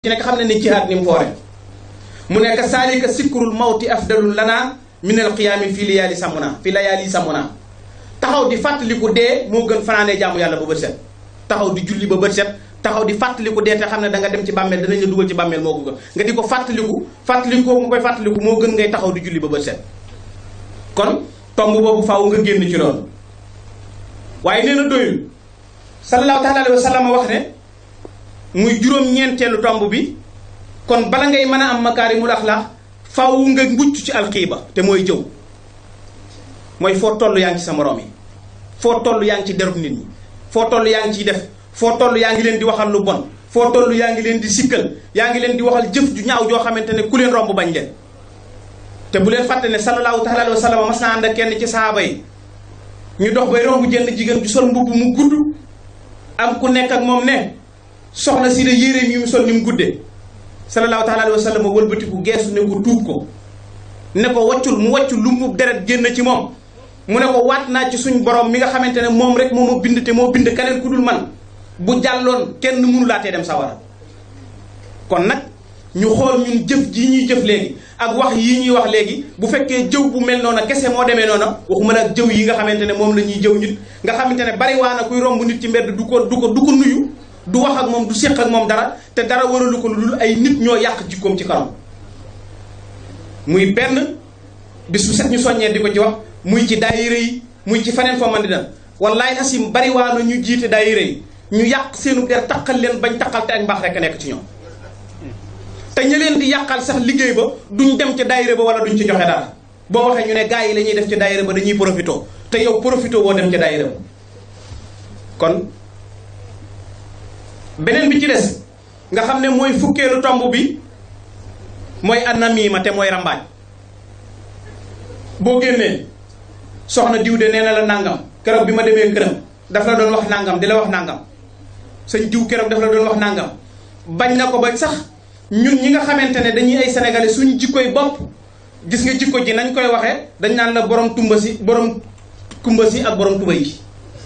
ci nekk xam ne ni jihaad ni mu foore mu nekk saalika sikrul mawti afdalul lana min al qiyaami fii liyaali samuna fii layaali samuna taxaw di fàttaliku dee moo gën fanaanee jaamu yàlla ba bët set taxaw di julli ba bët set taxaw di fàttaliku dee te xam ne da nga dem ci bàmmeel danañ la dugal ci bàmmeel moo ko gën nga di ko fàttaliku fàttaliku ko nga koy fàttaliku moo gën ngay taxaw di julli ba bët set kon tomb boobu faaw nga génn ci loolu waaye nee na doyul sallallahu taala alayhi wa sallam wax ne muy juróom-ñeenteelu tomb bi kon bala ngay mën a am makaarimul axlaax faaw nga mucc ci alxiiba te mooy jëw mooy foo toll yaa ngi ci sa morom yi foo toll yaa ngi ci derub nit ñi foo toll yaa ngi ciy def foo toll yaa ngi leen di waxal lu bon foo toll yaa ngi leen di sikkal yaa ngi leen di waxal jëf ju ñaaw joo xamante ne ku leen romb bañ leen te bu leen fàtte ne sallallahu taala alayhi wa sallam mas naa ànd ak kenn ci sahaaba yi ñu dox bay romb jënd jigéen ju sol mbubb mu gudd am ku nekk ak moom ne soxna si de yére yi mu sol ni mu guddee sallallahu taala alayhi wa sallam wëlbatiku geesu ne ko tuub ko ne ko waccul mu waccul lu mu deret génn ci moom mu ne ko waat naa ci suñ borom mi nga xamante ne moom rek moo ma bind te moo bind keneen ku dul man bu jàlloon kenn mënu laatee dem sawara kon nag ñu xool ñun jëf ji ñuy jëf léegi ak wax yi ñuy wax léegi bu fekkee jëw bu mel noona kese moo demee noona waxuma nag jëw yi nga xamante ne moom la ñuy jëw nit nga xamante ne bari waa na kuy romb nit ci mbedd du ko du ko du ko nuyu du wax ak moom du séq ak moom dara te dara waralu ko lu dul ay nit ñoo yàq jikkoom ci kanam muy benn bis bu set ñu soññee di ko ci wax muy ci daayira yi muy ci faneen foo man di dem wallaay asim bari waa na ñu jiite daayira yi ñu yàq seenu der taqal leen bañ taqal te ak mbaax rek nekk ci ñoom te ña leen di yàqal sax liggéey ba duñ dem ci daayira ba wala duñ ci joxe dara boo waxee ñu ne gars yi la ñuy def ci daayira ba dañuy profito te yow profito woo dem ci daayira ba kon beneen bi ci des nga xam ne mooy fukkeelu tomb bi mooy annamiima te mooy rambaaj boo génnee soxna diw de nee na la nangam keroog bi ma demee këram daf la doon wax nangam di la wax nangam sëñ diw keroog daf la doon wax nangam bañ na ko ba sax ñun ñi nga xamante ne dañuy ay sénégalais suñu jikkoy bopp gis nga jikko ji nañ koy waxee dañ naan la borom tumba si borom kumba si ak borom tubay ji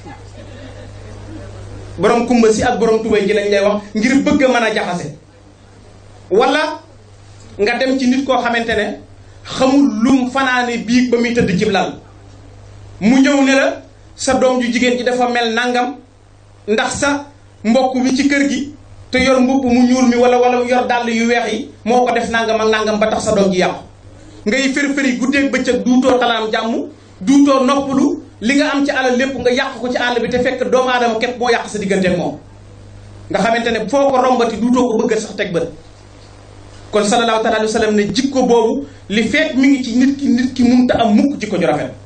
borom kumba si ak borom tubay ji lañ lay wax ngir bëgg a mën a jaxase wala nga dem ci nit koo xamante ne xamul lum fanaane biig ba muy tëdd cib lal mu ñëw ne la sa doom ju jigéen ji dafa mel nangam ndax sa mbokk mi ci kër gi te yor mbubb mu ñuul mi wala wala yor dàll yu weex yi moo ko def nangam ak nangam ba tax sa doom ji yàqu ngay fër-fëri guddeeg bëccëg duutoo talaam jàmm duutoo noppalu li nga am ci alal lépp nga yàq ko ci àll bi te fekk doomu aadama képp moo yàq sa diggante ak moom nga xamante ne foo ko rombati duutoo ko bëgg sax teg bët kon sallallahu taala alayhi wa sallam ne jikko boobu li fekk mi ngi ci nit ki nit ki munta am mukk jikko ju rafet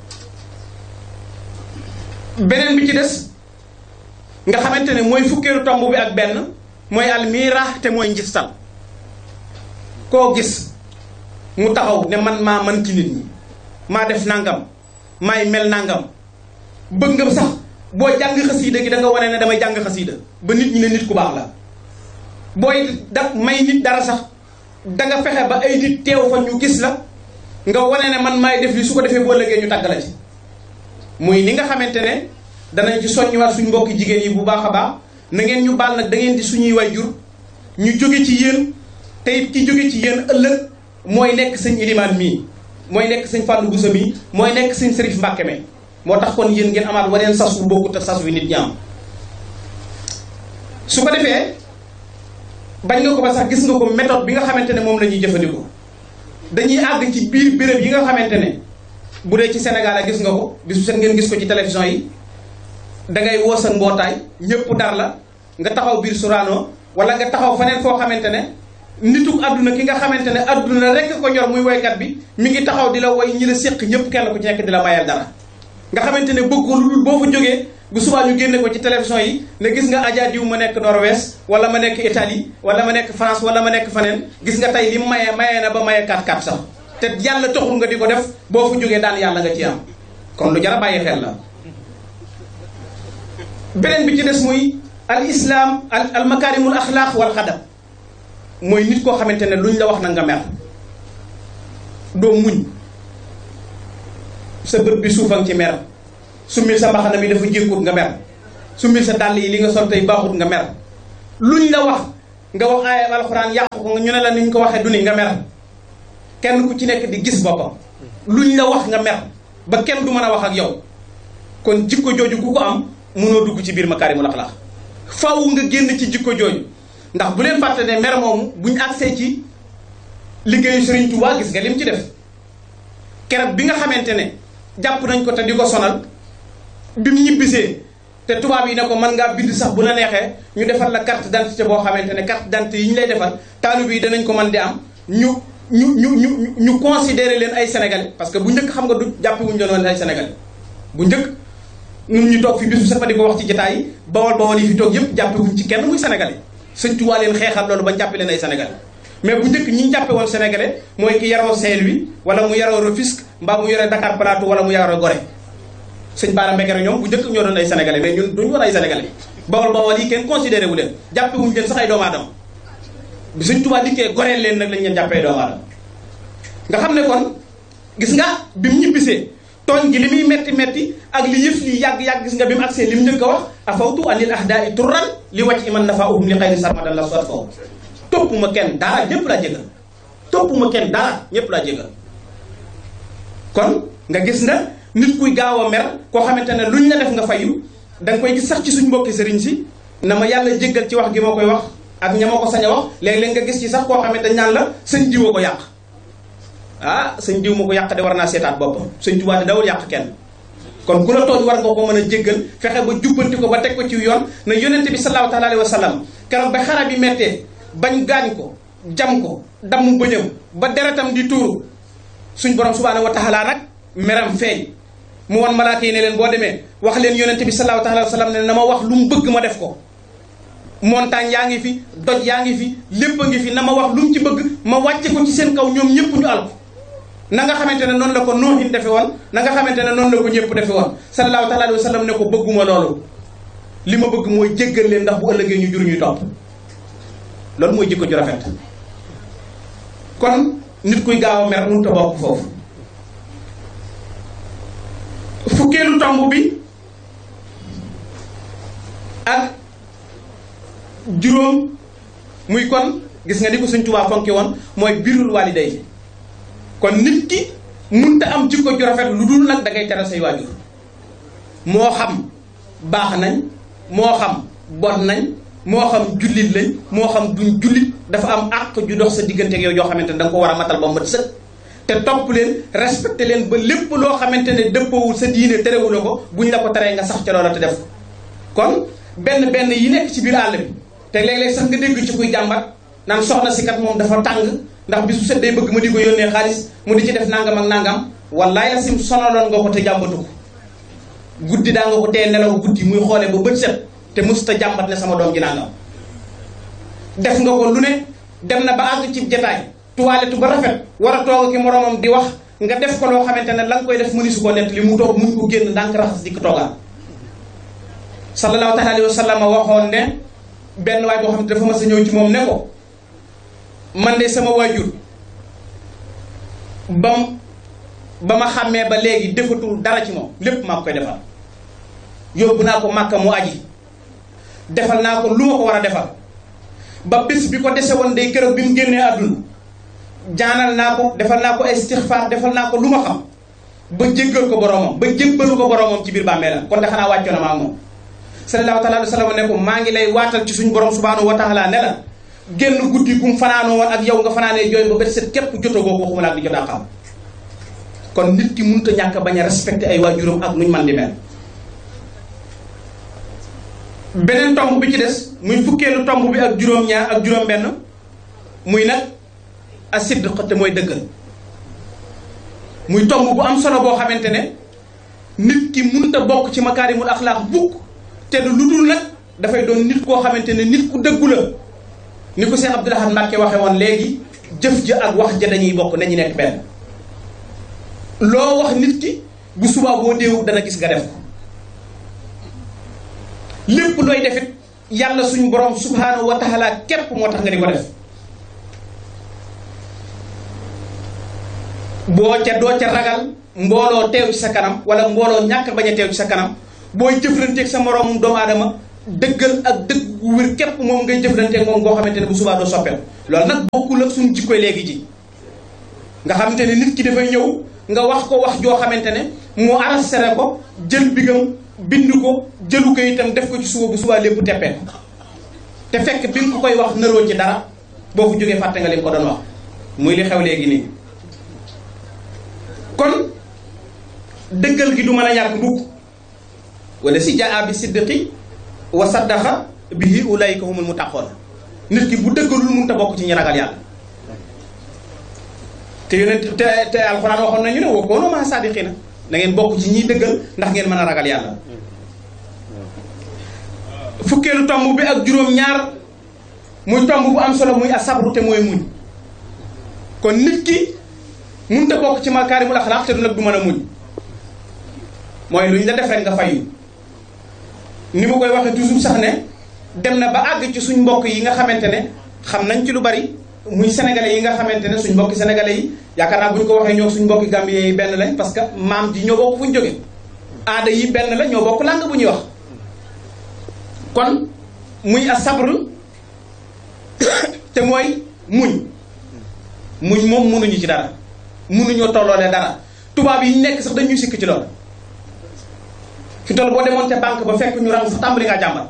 beneen bi ci des nga xamante ne mooy fukkeelu tomb bi ak benn mooy almira te mooy njistal koo gis mu taxaw ne man maa man ci nit ñi maa def nangam maay mel nangam bëgg nga sax boo jàng xasiida gi da nga wane ne damay jàng xasiida ba nit ñi ne nit ku baax la booy da may nit dara sax da nga fexe ba ay nit teew fa ñu gis la nga wane ne man maay def li su ko defee boo ëllëgee ñu tàgg la ci muy ni nga xamante ne danañ ci soññiwaat suñ mbokki jigéen yi bu baax a baax na ngeen ñu baal nag da ngeen di suñuy waajur ñu jóge ci yéen te it ki jóge ci yéen ëllëg mooy nekk sëñ ilimaan mii mooy nekk sëñ Fallou Boussa mii mooy nekk sëñ Serif Mbàkke me moo tax kon yéen ngeen amaat waneen sas wu bokkut ak sas wi nit ñaam su ko defee bañ nga ko ba sax gis nga ko méthode bi nga xamante ne moom la ñuy jëfandikoo dañuy àgg ci biir béréb yi nga xamante ne bu dee ci Sénégal a gis nga ko bisu set ngeen gis ko ci télévision yi da ngay woo sa mbootaay ñëpp dar la nga taxaw biir Sorano wala nga taxaw faneen foo xamante ne nituk àdduna ki nga xamante ne àdduna rek ko ñor muy woykat bi mi ngi taxaw di la woy ñi la séq ñëpp kenn ku ci nekk di la mayal dara nga xamante ne bëgg lu dul boo fa jógee bu subaa ñu génne ko ci télévision yi ne gis nga Adja diw ma nekk Norvège wala ma nekk Italie wala ma nekk France wala ma nekk faneen gis nga tey li maye mayee na ba maye 4-4 sax te yàlla taxul nga di ko def boo fa jógee daan yàlla nga ci am kon lu jar a bàyyi xel la beneen bi ci des muy al islam al al makarimul axlaaq wal xadab mooy nit koo xamante ne luñ la wax na nga mer doo muñ sa bët bi suufam ci mer summil sa mbaxana mi dafa jékkut nga mer summil sa dàll yi li nga sol tey baaxut nga mer luñ la wax nga wax aaya alxuraan yàq ko ñu ne la ni ñu ko waxee du ni nga mer kenn ku ci nekk di gis boppam luñ la wax nga mer ba kenn du mën a wax ak yow kon jikko jooju ku ko am mënoo dugg ci biir makaarimul axlaaq faw nga génn ci jikko jooju ndax bu leen fàtte ne mer moomu buñ agsee ci liggéeyu Sëriñ Tuubaa gis nga lim ci def keroog bi nga xamante ne jàpp nañ ko te di ko sonal bi mu ñibbisee te tubaab yi ne ko mën ngaa bind sax bu la neexee ñu defal la carte d'identité boo xamante ne carte d'identité yi ñu lay defal taalibe yi danañ ko mën di am ñu ñu ñu ñu ñu considérer leen ay sénégalais parce que bu njëkk xam nga du jàppe wuñu leen woon ay sénégalais bu njëkk ñun ñu toog fi bisu sax di ko wax ci jotaay yi bawol bawol yi fi toog yëpp jàppe wuñ ci kenn muy sénégalais Sëñ Tuubaa leen xeexal loolu ba jàppe leen ay sénégalais mais bu njëkk ñi ñu jàppe woon sénégalais mooy ki yaroo Saint-Louis wala mu yaroo Rufisque mbaa mu yore Dakar Plateau wala mu yaroo Gorée sëñ Baara Mbekere ñoom bu njëkk ñoo doon ay sénégalais mais ñun duñu woon ay sénégalais bawol bawol yi kenn considéré wu leen jàppe wuñu leen sax ay doomu aadama bi Sëñ Tuubaa dikkee goreel leen nag lañ leen jàppee doomu aadama nga xam ne kon gis nga bi mu ñibbisee tooñ gi li muy metti metti ak li yëf yi yàgg-yàgg gis nga bi mu agsee li mu njëkk a wax afawtu anil ahdaai turran li wàcc iman nafa uhum li xayri sarmadan la soit faw topp ma kenn dara ñépp laa jégal topp ma kenn dara ñépp laa jégal kon nga gis na nit kuy gaaw a mer koo xamante ne luñ la def nga fayu da nga koy gis sax ci suñ mbokki sëriñ si na ma yàlla jéggal ci wax gi ma koy wax ak ña ma ko sañ a wax léeg-léeg nga gis ci sax koo xamante dañ naan la sëñ diwa ko yàq ah sëñ diw ma ko yàq de war naa seetaat boppam sëñ Tuubaa de dawul yàq kenn kon ku la tooñ war nga ko mën a jéggal fexe ba jubbanti ko ba teg ko ci yoon na yonente bi sallallahu taala alayhi wa sallam keroog ba xara bi mettee bañ gaañ ko jam ko damm bëñam ba deretam di tuuru suñ borom subhaanahu wa taala nag meram feeñ mu wan malaaka yi ne leen boo demee wax leen yonente bi sallallahu taala alayhi wa sallam ne na ma wax lu mu bëgg ma def ko montagne yaa ngi fi doj yaa ngi fi lépp a ngi fi na ma wax lu mu ci bëgg ma wàcce ko ci seen kaw ñoom ñëpp ñu alko na nga xamante ne noonu la ko noohin defe woon na nga xamante ne noonu la ko ñëpp defe woon sallallahu taala alayhi wa sallam ne ko bëgguma loolu li ma bëgg mooy jéggal leen ndax bu ëllëgee ñu jur ñuy topp loolu mooy jikko ju rafet kon nit kuy gaaw a mer mënut a bokk foofu fukkeelu tomb bi ak juróom muy kon gis nga ni ko Sëñ Tuubaa fonki woon mooy birrul waaliday kon nit ki munta am jikko ju rafet lu dul nag da ngay teral say waajur moo xam baax nañ moo xam bon nañ moo xam jullit lañ moo xam duñ jullit dafa am àq ju dox sa diggante ak yow yoo xamante ne da nga ko war a matal ba mat sëkk te topp leen respecté leen ba lépp loo xamante ne dëppoowul sa diine terewula ko buñ la ko teree nga sax ca loola te def ko kon benn benn yi nekk ci biir àll bi te léeg-léeg sax nga dégg ci kuy jàmbat naan soxna si kat moom dafa tàng ndax bis bu set day bëgg ma di ko yónnee xaalis mu di ci def nangam ak nangam wallaay la sim sonaloon nga ko te jàmbatu ko guddi daa nga ko tee nelaw guddi muy xoolee ba bët set te musuta jàmbat ne sama doom ji nangam def nga ko lu ne dem na ba àgg ci jataay tuwaaletu ba rafet war a toog ki moroomam di wax nga def ko loo xamante ne la nga koy def mëni su ko nett li mu toog mun ko génn ndànk raxas di ko toogaat sallallahu taala alayhi wa sallam waxoon ne benn waay boo xam ne dafa mas a ñëw ci moom ne ko man de sama waajur bam ba ma xàmmee ba léegi defatul dara ci moom lépp maa koy defal yóbbu naa ko màkka mu aji defal naa ko lu ma ko war a defal ba bés bi ko dese woon day keroog bi mu génnee àdduna jaanal naa ko defal naa ko istixfaar defal naa ko lu ma xam ba jéggal ko boromam ba jébbalu ko boromam ci biir bàmmeelam kon de xanaa wàccoon na maa moom sallallahu taala alayhi wa sallam ne ko maa ngi lay waatal ci suñu borom subhanahu wa taala ne la génn guddi gum fanaanoo woon ak yow nga fanaanee jooy ba bët set képp jotagoo ko waxuma la ak di jot a xam kon nit ki mënut a ñàkk bañ a respecté ay waajuram ak nuñ man di mel beneen tomb bi ci des muy fukkeelu tomb bi ak juróom-ñaar ak juróom-benn muy nag a sidq te mooy dëggal muy tomb bu am solo boo xamante ne nit ki mënut a bokk ci makaarimul axlaaq bukk te du lu dul nag dafay doon nit koo xamante ne nit ku dëggu la ni ko Cheikh Abdoul Ahad Mbacké waxe woon léegi jëf ja ak wax ja dañuy bokk nañu nekk benn loo wax nit ki bu subaa boo déewu dana gis nga def ko lépp looy defit yàlla suñu borom subhanahu wa taala képp moo tax nga di ko def boo ca doo ca ragal mbooloo teew ci sa kanam wala mbooloo ñàkk bañ a teew ci sa kanam booy jëflanteeg sa moroomum doomu aadama dëggal ak dëgg gu wér képp moom ngay jëflanteeg moom ngoo xamante ne bu subaa doo soppeel loolu nag bokkul ak suñu jikkoy léegi ji nga xamante ne nit ki dafay ñëw nga wax ko wax joo xamante ne mu arasere ko jël bigam bind ko jëlu ko itam def ko ci suba bu subaa lépp teppee te fekk bi nga ko koy wax naroo ci dara boo fu jógee fàtte nga li nga ko doon wax muy li xew léegi nii kon dëggal gi du mën a ñàkk mukk wala si jaa bi siddiqi wa saddaqa bihi ulaika humul muttaqoon nit ki bu dëggalul mënut a bokk ci ñi ragal yàlla te yonent te te alxuraan waxoon nañu ne wa koonu maa saadiqiina na ngeen bokk ci ñiy dëggal ndax ngeen mën a ragal yàlla fukkeelu tomb bi ak juróom-ñaar muy tomb bu am solo muy asabru te mooy muñ kon nit ki mënut a bokk ci makaarimul axlaaq te du nag du mën a muñ mooy lu ñu la def rek nga fayu ni ma koy waxee toujours sax ne dem na ba àgg ci suñ mbokk yi nga xamante ne xam nañ ci lu bari muy sénégalais yi nga xamante ne suñ mbokki sénégalais yi yaakaar naa bu ñu ko waxee ñoo suñ mbokki gambien yi benn lañ parce que maam ji ñoo bokk fu ñu jóge aada yi benn la ñoo bokk langue bu ñuy wax kon muy a sabr te mooy muñ muñ moom mënuñu ci dara mënuñoo tolloole dara tubaab yi nekk sax dañuy sikk ci loolu fi toll boo demoon te banque ba fekk ñu rang sax tàmbali ngaa jàmbar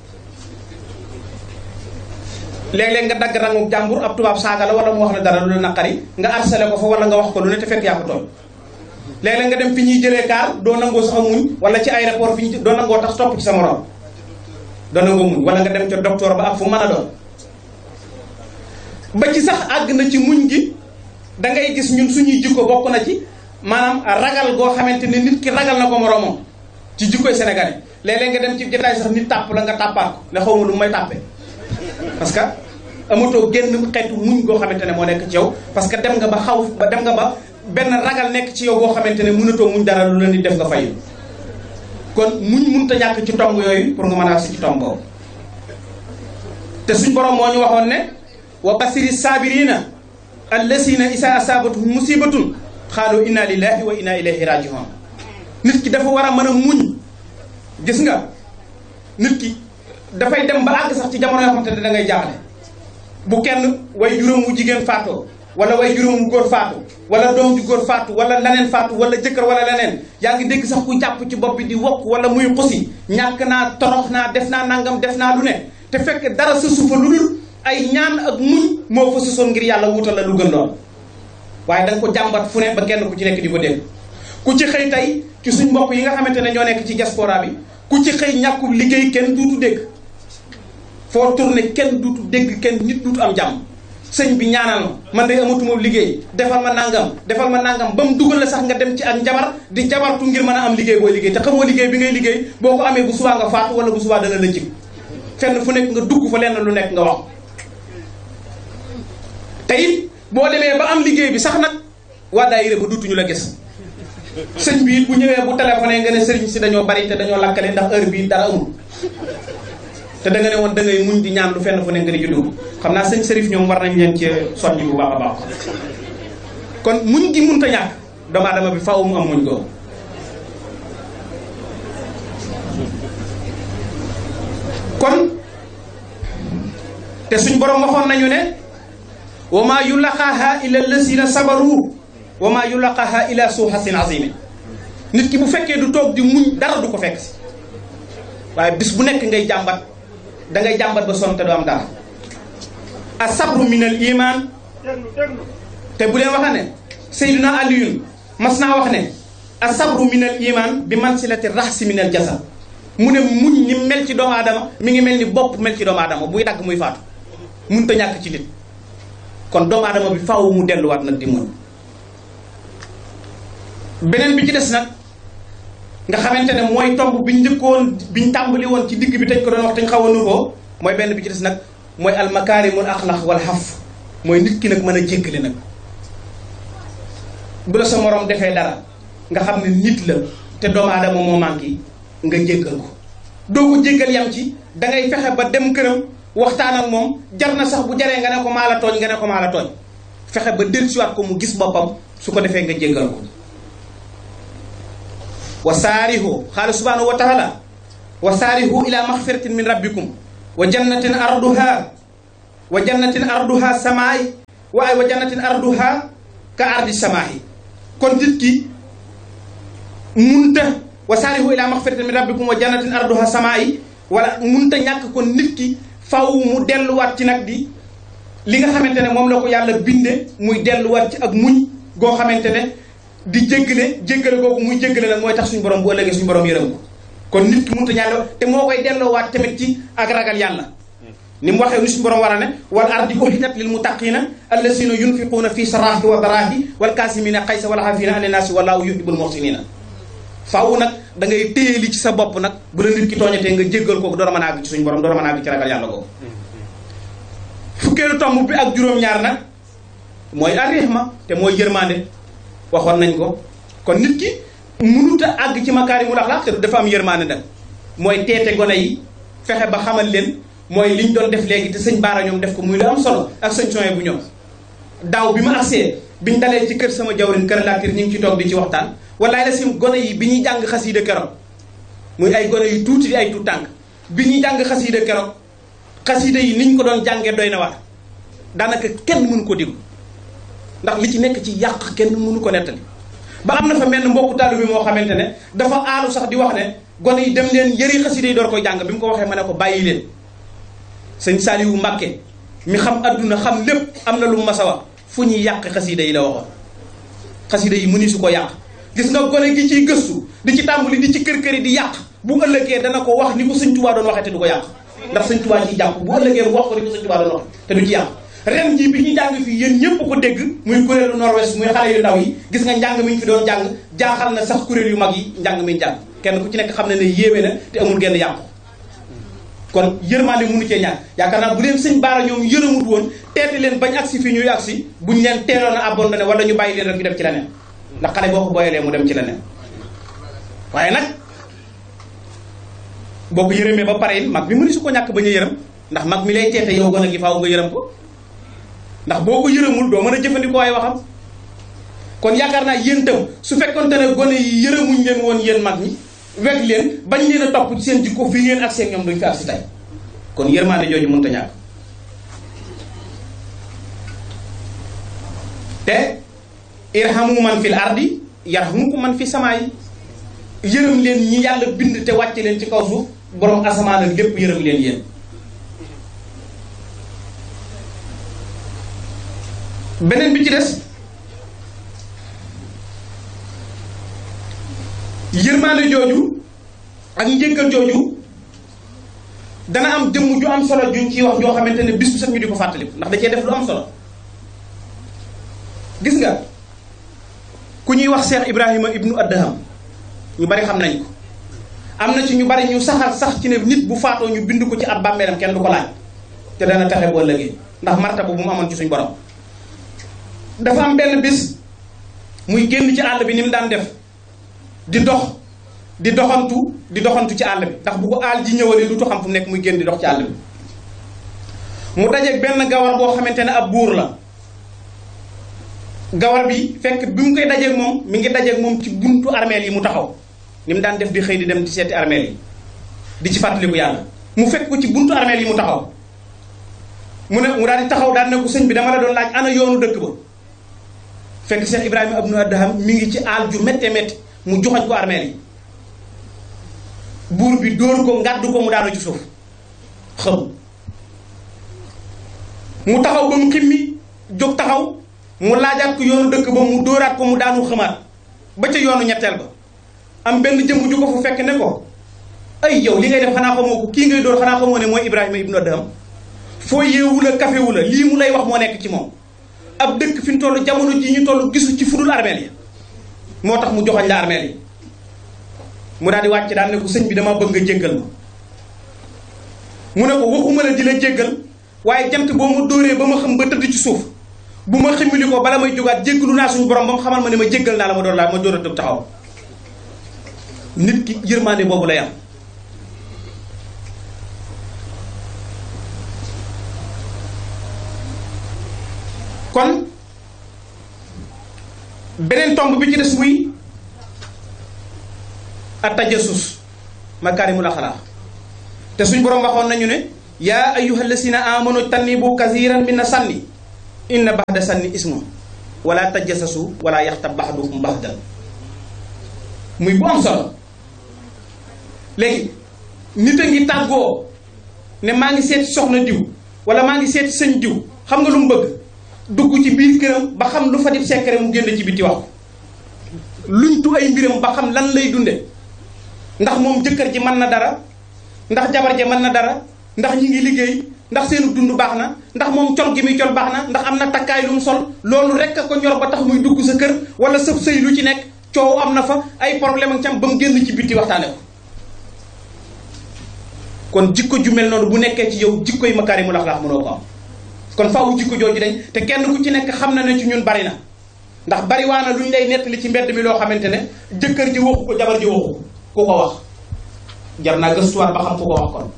léeg-léeg nga dagg rangu jàmbur ab tubaab saaga la wala mu wax la dara lu la naqari nga harcelé ko fa wala nga wax ko lu ne te fekk yaa ko tooñ léeg-léeg nga dem fi ñuy jëlee kaar doo nangoo sax a muñ wala ci aéroport fi ñu doo nangoo tax topp ci sa morom doo nangoo muñ wala nga dem ca docteur ba ak fu mën a doon ba ci sax àgg na ci muñ gi da ngay gis ñun suñuy jikko bokk na ci maanaam ragal goo xamante ne nit ki ragal na ko moromam ci jikkoy sénégalais léeg-léeg nga dem ci jotaay sax nit tàpp la nga tàppaat ko ne xaw ma lu may tàppee parce que amatoo génn xeetu muñ goo xamante ne moo nekk ci yow parce que dem nga ba xaw ba dem nga ba benn ragal nekk ci yow goo xamante ne mënatoo muñ dara lu la nit def nga fayu kon muñ mënut a ñàkk ci tomb yooyu pour nga mën a si ci tomb boobu te suñ borom moo ñu waxoon ne wa basiri saabirina allasina isa asabatuhum musibatun xaalu inna lillahi wa inna ilayhi rajiun nit ki dafa war a mën a muñ gis nga nit ki dafay dem ba àgg sax ci jamono yoo xamante ne da ngay jaaxle bu kenn way juróom wu jigéen faatoo wala way juróom wu góor faatu wala doom ju góor faatu wala leneen faatu wala jëkkër wala leneen yaa ngi dégg sax ku jàpp ci bopp bi di wokk wala muy xusi ñàkk naa torox naa def naa nangam def naa lu ne te fekk dara sa suufa lu dul ay ñaan ak muñ moo fa susoon ngir yàlla wutal la lu gën lool waaye da nga ko jàmbat fu ne ba kenn ku ci nekk di ko dégg ku ci xëy tey ci suñ mbokk yi nga xamante ne ñoo nekk ci diaspora bi ku ci xëy ñàkkul liggéey kenn duutu dégg foo tourné kenn duutu dégg kenn nit duutu am jàmm sëñ bi ñaanal ma man day amatuma liggéey defal ma nangam defal ma nangam ba mu dugal la sax nga dem ci ak njabar di jabartu ngir mën a am liggéey booy liggéey te xamoo liggéey bi ngay liggéey boo ko amee bu subaa nga faatu wala bu subaa dana la jig fenn fu nekk nga dugg fa lenn lu nekk nga wax te it boo demee ba am liggéey bi sax nag waa daayira ba duutuñu la gis sëñ bi it bu ñëwee bu téléphoné nga ne sëriñ si dañoo bari te dañoo lakkale ndax heure bii dara amul te da nga ne woon da ngay muñ di ñaan lu fenn fu ne nga di juddu xam naa sëñ Serif ñoom war nañ leen ci soññ bu baax a baax kon muñ gi munta ñàkk doomu aadama bi faaw mu am muñ googu kon te suñ borom waxoon nañu ne wa maa yulaqaaha illa allasina sabaru wa maa yulaqaaha illa su hasin azimi nit ki bu fekkee du toog di muñ dara du ko fekk si waaye bis bu nekk ngay jàmbat da ngay jàmbat ba sonn te du am dara a sabru min al iman te bu leen waxa ne Seydina Aliyun mas naa wax ne a sabru min al iman bi mansilati rahsi min al jasad mu ne muñ ni mel ci doomu aadama mi ngi mel ni bopp mel ci doomu aadama buy dagg muy faatu mun ta ñàkk ci nit kon doomu aadama bi faaw mu delluwaat nag di muñ beneen bi ci des nag nga xamante ne mooy tomb biñ njëkkoon biñ tàmbali woon ci digg bi tañ ko doon wax te ñu xaw a nuroo mooy benn bi ci des nag mooy almakaarimul axlaq wal xaf mooy nit ki nag mën a jéggale nag bu la sa morom defee dara nga xam ne nit la te doomu aadama moo manqué nga jéggal ko doo ko jéggal yam ci da ngay fexe ba dem këram waxtaan ak moom jar na sax bu jaree nga ne ko maa la tooñ nga ne ko maa la tooñ fexe ba dellusiwaat ko mu gis boppam su ko defee nga jéggal ko wa saarihu xaala subhanahu wa taala wa saarihu ila maxfiratin min rabbikum wa jannatin arduha wa jannatin arduha samaay waaye wa jannatin arduha ka ardi samaahi kon nit ki munta wa saarihu ila maxfiratin min rabbikum wa jannatin arduha samaay wala munta ñàkk kon nit ki faw mu delluwaat ci nag di li nga xamante ne moom la ko yàlla binde muy delluwaat ci ak muñ goo xamante ne di jéggale jéggale googu muy jéggale nag mooy tax suñu borom bu ëllëgee suñu borom yërëm ko kon nit ki munta ñàkk te moo koy delloowaat tamit ci ak ragal yàlla ni mu waxee ni suñu borom war a ne wal ardi uhidat lil muttaqina allasina yunfiquuna fi saraahi wa daraahi wal kaasimina xaysa wal xaafina ani naasi wallahu yuhibbul muhsinina faaw nag da ngay téye li ci sa bopp nag bu la nit ki tooñatee nga jéggal kooku door a mën a àgg ci suñu borom door a mën a àgg ci ragal yàlla googu fukkeelu tomb bi ak juróom-ñaar nag mooy arrihma te mooy yërmande waxoon nañ ko kon nit ki mënut a àgg ci makaarimul axlaaq te dafa am yërmande nag mooy teete gone yi fexe ba xamal leen mooy liñ doon def léegi te sëñ Baara ñoom def ko muy lu am solo ak sëñ Soye bu ñoom daaw bi ma agsee biñ dalee ci kër sama jawrin kër laatir ñu ngi ci toog di ci waxtaan walaay la sim gone yi bi ñuy jàng xasiida keroog muy ay gone yu tuuti di ay tuut tànk bi ñuy jàng xasiida keroog xasiida yi niñ ko doon jàngee doy na waar daanaka kenn mënu ko déglu ndax li ci nekk ci yàq kenn mënu ko nettali ba am na fa menn mbokku taalibe bi moo xamante ne dafa aalu sax di wax ne gone yi dem leen yëri xasiida yi door koy jàng bi mu ko waxee ma ne ko bàyyi leen sëñ Saliou Mbàkke mi xam adduna xam lépp am na lu mu mas a wax fu ñuy yàq xasiida yi la waxoon xasiida yi mëni su ko yàq gis nga gone gi ciy gëstu di ci tàmbali di ci kër kër yi di yàq bu ëllëgee dana ko wax ni ko sëñ Tuubaa doon waxee te du ko yàq ndax sëñ Tuubaa ciy jàpp bu ëllëgee mu wax ko ni ko sëñ Tuubaa doon wax te du ci yàq ren jii bi ñu jàng fii yéen ñëpp ko dégg muy kuréelu nord-ouest muy xale yu ndaw yi gis nga njàng mi ñu fi doon jàng jaaxal na sax kuréel yu mag yi njàng mi njàng kenn ku ci nekk xam ne ne yéeme na te amul genn yàqu kon yërmande mënu cee ñàkk yaakaar naa bu leen sëñ baara ñoom yërëmut woon teete leen bañ agsi fii ñuy agsi buñ leen teeloon a abandonné wala ñu bàyyi leen rek ñu dem ci leneen ndax xale boo ko booyalee mu dem ci leneen waaye nag boo ko yërëmee ba pare it mag mi mënu su ko ñàkk bañ a yërëm ndax mag mi lay teete yow gën a gi faaw nga yërëm ko ndax boo ko yërëmul doo mën a jëfandikoo ay waxam kon yaakaar naa yéen tam su fekkonte ne gone yi yërëmuñ leen woon yéen mag ñi weg leen bañ leen a topp ci seen jikko fii ngeen ak seen ñoom duñ fi ak si tey kon yërmaande jooju mënut a ñàkk te irhamu man fil ardi yarhamukum man fi samaa yi yërëm leen ñi yàlla bind te wàcce leen ci kaw suuf borom asamaan ak lépp yërëm leen yéen beneen bi ci des yërmaande jooju ak njëkkal jooju dana am jëmm ju am solo juñ ciy wax joo xamante ne bis bu set ñu di ko fàttaliku ndax da cee def lu am solo gis nga ku ñuy wax Cheikh Ibrahima ibnu Adham ñu bari xam nañ ko am na ci ñu bari ñu saxal sax ci ne nit bu faatoo ñu bind ko ci ab bàmmeelam kenn du ko laaj te dana taxe boo ëllëgee ndax martaba bu mu amoon ci suñ borom dafa am benn bis muy génn ci àll bi ni mu daan def di dox di doxantu di doxantu ci àll bi ndax bu ko àll ji ñëwalee du xam fu mu nekk muy génn di dox ci àll bi mu dajeeg benn gawar boo xamante ne ab buur la gawar bi fekk bi mu koy dajeeg moom mi ngi dajeeg moom ci buntu armeel yi mu taxaw ni mu daan def di xëy di dem di seeti armeel yi di ci fàttaliku yàlla mu fekk ko ci buntu armeel yi mu taxaw mu ne mu daal di taxaw daal ne ko sëñ bi dama la doon laaj ana yoonu dëkk ba fekk Cheikh Ibrahima Ibnu Adham mi ngi ci aal ju métte métti mu joxoñ ko armeel yi buur bi dóor ko ngàddu ko mu daanu ci suuf xam mu taxaw ba mu ximmi jóg taxaw mu laajaat ko yoonu dëkk ba mu dóoraat ko mu daanu xamaat ba ca yoonu ñetteel ba am benn jëmm ju ko fu fekk ne ko ay yow li ngay def xanaa xamoo ko kii ngay dóor xanaa xamoo ne mooy Ibrahima Ibnu Adham foo yeewu la kafewu la lii mu lay wax moo nekk ci moom ab dëkk fi ñu toll jamono ji ñu toll gisu ci fudul armeel yi moo tax mu joxoñ la armeel yi mu daal di wàcc daal ne ko sëñ bi dama bëgg nga jéggal ma mu ne ko waxuma la di la jéggal waaye jant boo ma dóoree ba ma xam ba tëdd ci suuf bu ma ximmili ko bala may jógaat jéggalu naa suñu borom ba mu xamal ma ne ma jéggal naa la ma doon laa ma door a tëb taxaw nit ki yërmaande boobu lay am kon beneen tomb bi ci des muy a tajasus makaarimul axlaaq te suñ borom waxoon nañu ne yaa ayyuha allasina amanu tannibu kathiran min na sànni inna baxda sànni ismu wala tajassasu wala yaxtab baxdukum baxdan muy bu am solo léegi nit a ngi tàggoo ne maa ngi seeti soxna diw wala maa ngi seeti sëñ diw xam nga lu mu bëgg dugg ci biir këram ba xam lu fa di secret mu génn ci biti wax luñ tu ay mbiram ba xam lan lay dunde ndax moom jëkkër ji mën na dara ndax jabar ji mën na dara ndax ñi ngi liggéey ndax seenu dund baax na ndax moom col gi muy col baax na ndax am na takkaay lu mu sol loolu rek a ko ñor ba tax muy dugg sa kër wala sëb sëy lu ci nekk coow am na fa ay problème ak cam ba mu génn ci bitti waxtaane ko kon jikko ju mel noonu bu nekkee ci yow jikko yi makaarimul axlaaq mënoo ko am kon faaw jikko jooju dañ te kenn ku ci nekk xam na ne ci ñun bari na ndax bari waa na lu ñu lay nettali ci mbedd mi loo xamante ne jëkkër ji waxu ko jabar ji waxu ko ku ko wax jar naa gëstuwaat ba xam ku ko wax kon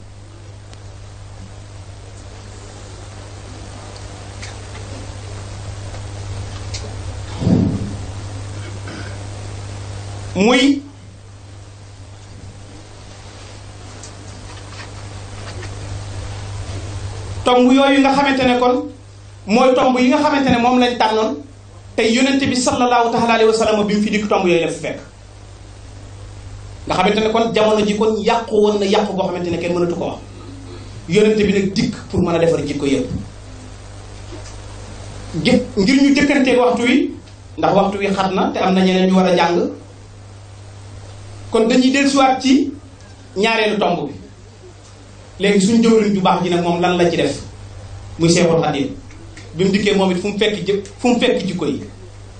muy tomb yooyu nga xamante ne kon mooy tomb yi nga xamante ne moom lañ tànnoon te yonente bi sallallahu taala alayhi wa sallam bi mu fi dikk tomb yooyu la fi fekk nga xamante ne kon jamono ji kon yàqu woon na yàqu boo xamante ne kenn mënatu ko wax yonente bi nag dikk pour mën a defar jikko yëpp gi ngir ñu jëkkanteeg waxtu wi ndax waxtu wi xat na te am na ñeneen ñu war a jàng kon dañuy dellusiwaat ci ñaareelu tomb bi léegi suñ jëwriñ ju baax ji nag moom lan la ci def muy Seexul Xadiim bi mu dikkee moom it fu mu fekk jë fu mu fekk jikko yi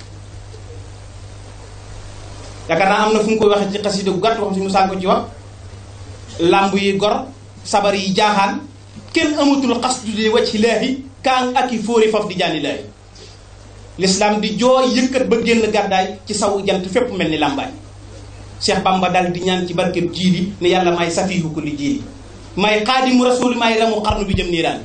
yaakaar naa am na fu mu koy waxee ci xasida gu gàtt wax si mu saan ko ci wax làmb yi gor sabar yi jaaxaan kenn amatul xasdu di wacc laahi kaan ak i fóori faf di jaani laahi l'islam di jooy yëkkat ba génn gàddaay ci sawu jant fépp mel ni làmbaay Cheikh Bamba dal di ñaan ci barkeb jiili ne yàlla may safiihu kulli jiili may xaadimu rasuuli may ramu xarnu bi jëm niiraan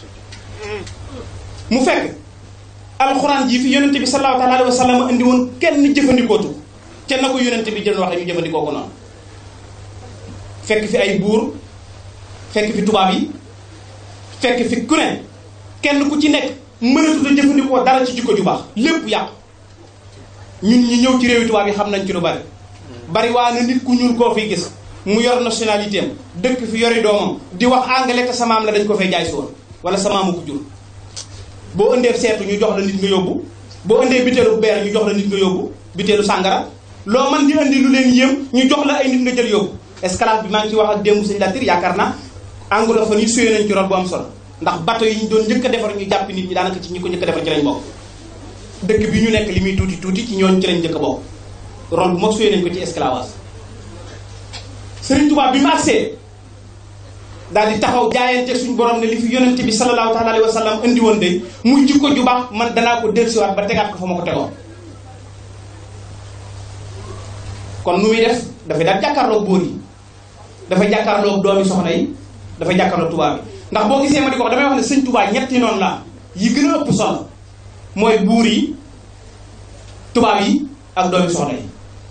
mu fekk alxuraan ji fi yonente bi sallallahu taala alayhi wa sallam indi woon kenn jëfandikootu te na ko yonente bi jël waxee ñu jëfandikoo ko noonu fekk fi ay buur fekk fi tubaab yi fekk fi ku ne kenn ku ci nekk mënatut a jëfandikoo dara ci jikko ju baax lépp yàqu ñun ñi ñëw ci réewi tubaab yi xam nañ ci lu bari bari waa na nit ku ñuul koo fiy gis mu yor nationalité am dëkk fi yori doomam di wax anglais te samaam la dañ ko fay jaay si woon wala samaamu ko jur boo ëndee seetu ñu jox la nit nga yóbbu boo ëndee biteelu beer ñu jox la nit nga yóbbu biteelu sàngara loo man di indi lu leen yéem ñu jox la ay nit nga jël yóbbu esclave bi maa ngi ci wax ak démb sëñ Latir yaakaar naa anglophone yi suyee nañ ci rôle bu am solo ndax bateau yi ñu doon njëkk a defar ñu jàpp nit ñi daanaka ci ñi ko njëkk a defar ci lañ bokk dëkk bi ñu nekk li muy tuuti tuuti ci ñooñu ci lañ njëkk a bokk rôle bu mag suyee nañ ko ci esclavage Sëriñ Tuubaa bi mu agsee daal di taxaw jaayante suñu borom ne li fi yonente bi sallallahu taala alayhi wa sallam indi woon de muy jikko ju baax man danaa ko dellusiwaat ba tegaat ko fa ma ko tegoon kon nu muy def dafay daal jàkkaarloog bóor yi dafay jàkkaarloog doomi soxna yi dafay jàkkaarloog tubaab bi ndax boo gisee ma di ko wax damay wax ne sëñ Tuubaa ñetti noonu la yi gën a ëpp solo mooy buur yi tubaab yi ak doomi soxna yi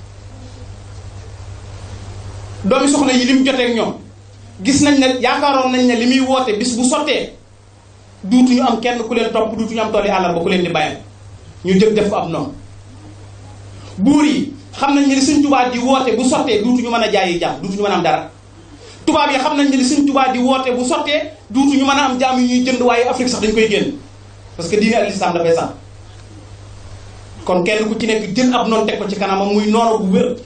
doomi soxna yi li mu jotee ak ñoom gis nañ ne yaakaaroon nañ ne li muy woote bis bu sottee duutuñu am kenn ku leen topp duutuñu am tooli àllarba ku leen di bàyyam ñu jëg def ko ab noonu buur yi xam nañ ne li Sëñ Tuubaa di woote bu sottee duutuñu mën a jaayi jaam duutuñu mën a am dara tubaab yi xam nañ ne li Sëñ Tuubaa di woote bu sottee duutuñu mën a am jaam yu ñuy jënd waaye Afrique sax dañ koy génn parce que diine ak lislaam dafay sax kon kenn ku ci nekk jël ab noonu teg ko ci kanamam muy noonu bu wér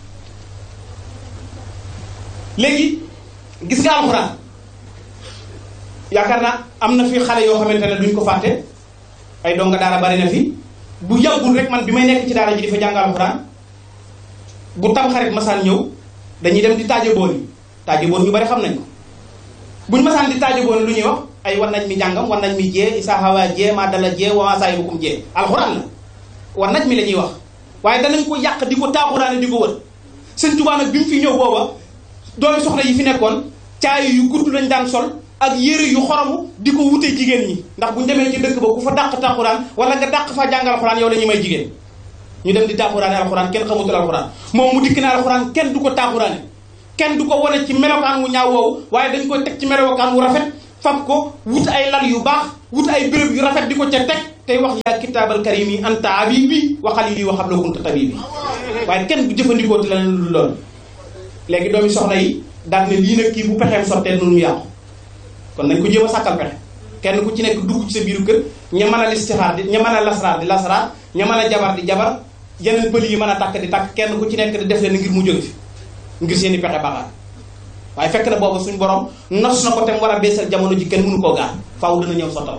léegi gis nga alxuraan yaakaar naa am na fi xale yoo xamante ne duñ ko fàtte ay donga daara bari na fi bu yàggul rek man bi may nekk ci daara ji di fa jàng alxuraan bu tam xarit masaan ñëw dañuy dem di taaje boon yi taaje boon ñu bari xam nañ ko buñ masaan di taaje boon lu ñuy wax ay wan nañ mi jàngam wan nañ mi jee isa hawa jee ma dala jee wa saay bukum jee alxuraan la wan nañ mi la ñuy wax waaye danañ ko yàq di ko taaxuraane di ko wër sëñ Tuubaa nag bi mu fi ñëw booba doomi soxna yi fi nekkoon caay yu gudd lañ daan sol ak yére yu xoromu di ko wute jigéen ñi ndax bu ñu demee ci dëkk ba ku fa dàq tàquraan wala nga dàq fa jàng alxuraan yow la ñuy may jigéen ñu dem di tàquraane alxuraan kenn xamutul alxuraan moom mu dikk na alxuraan kenn du ko tàquraane kenn du ko wane ci melokaan wu ñaaw woowu waaye dañ koy teg ci melokaan wu rafet fab ko wut ay lal yu baax wut ay béréb yu rafet di ko ca teg tey wax yaa kitaabal karim yi anta habibi wa xalili wa xabla kunta tabibi waaye kenn du jëfandikoo ti leneen lu loolu léegi doomi soxna yi daal ne lii nag kii bu pexeem sottee noonu mu yàqu kon nañ ko jéem a sàkkal pexe kenn ku ci nekk dugg ci sa biiru kër ña mën a listixaar di ña mën a lasraar di lasraar ña mën a jabar di jabar yeneen pël yi mën a tàkk di tàkk kenn ku ci nekk di def leen ngir mu jóge fi ngir seen i pexe baaxaat waaye fekk na boobu suñ borom nos na ko te mu war a beesal jamono ji kenn mënu koo gaar faaw dana ñëw sottal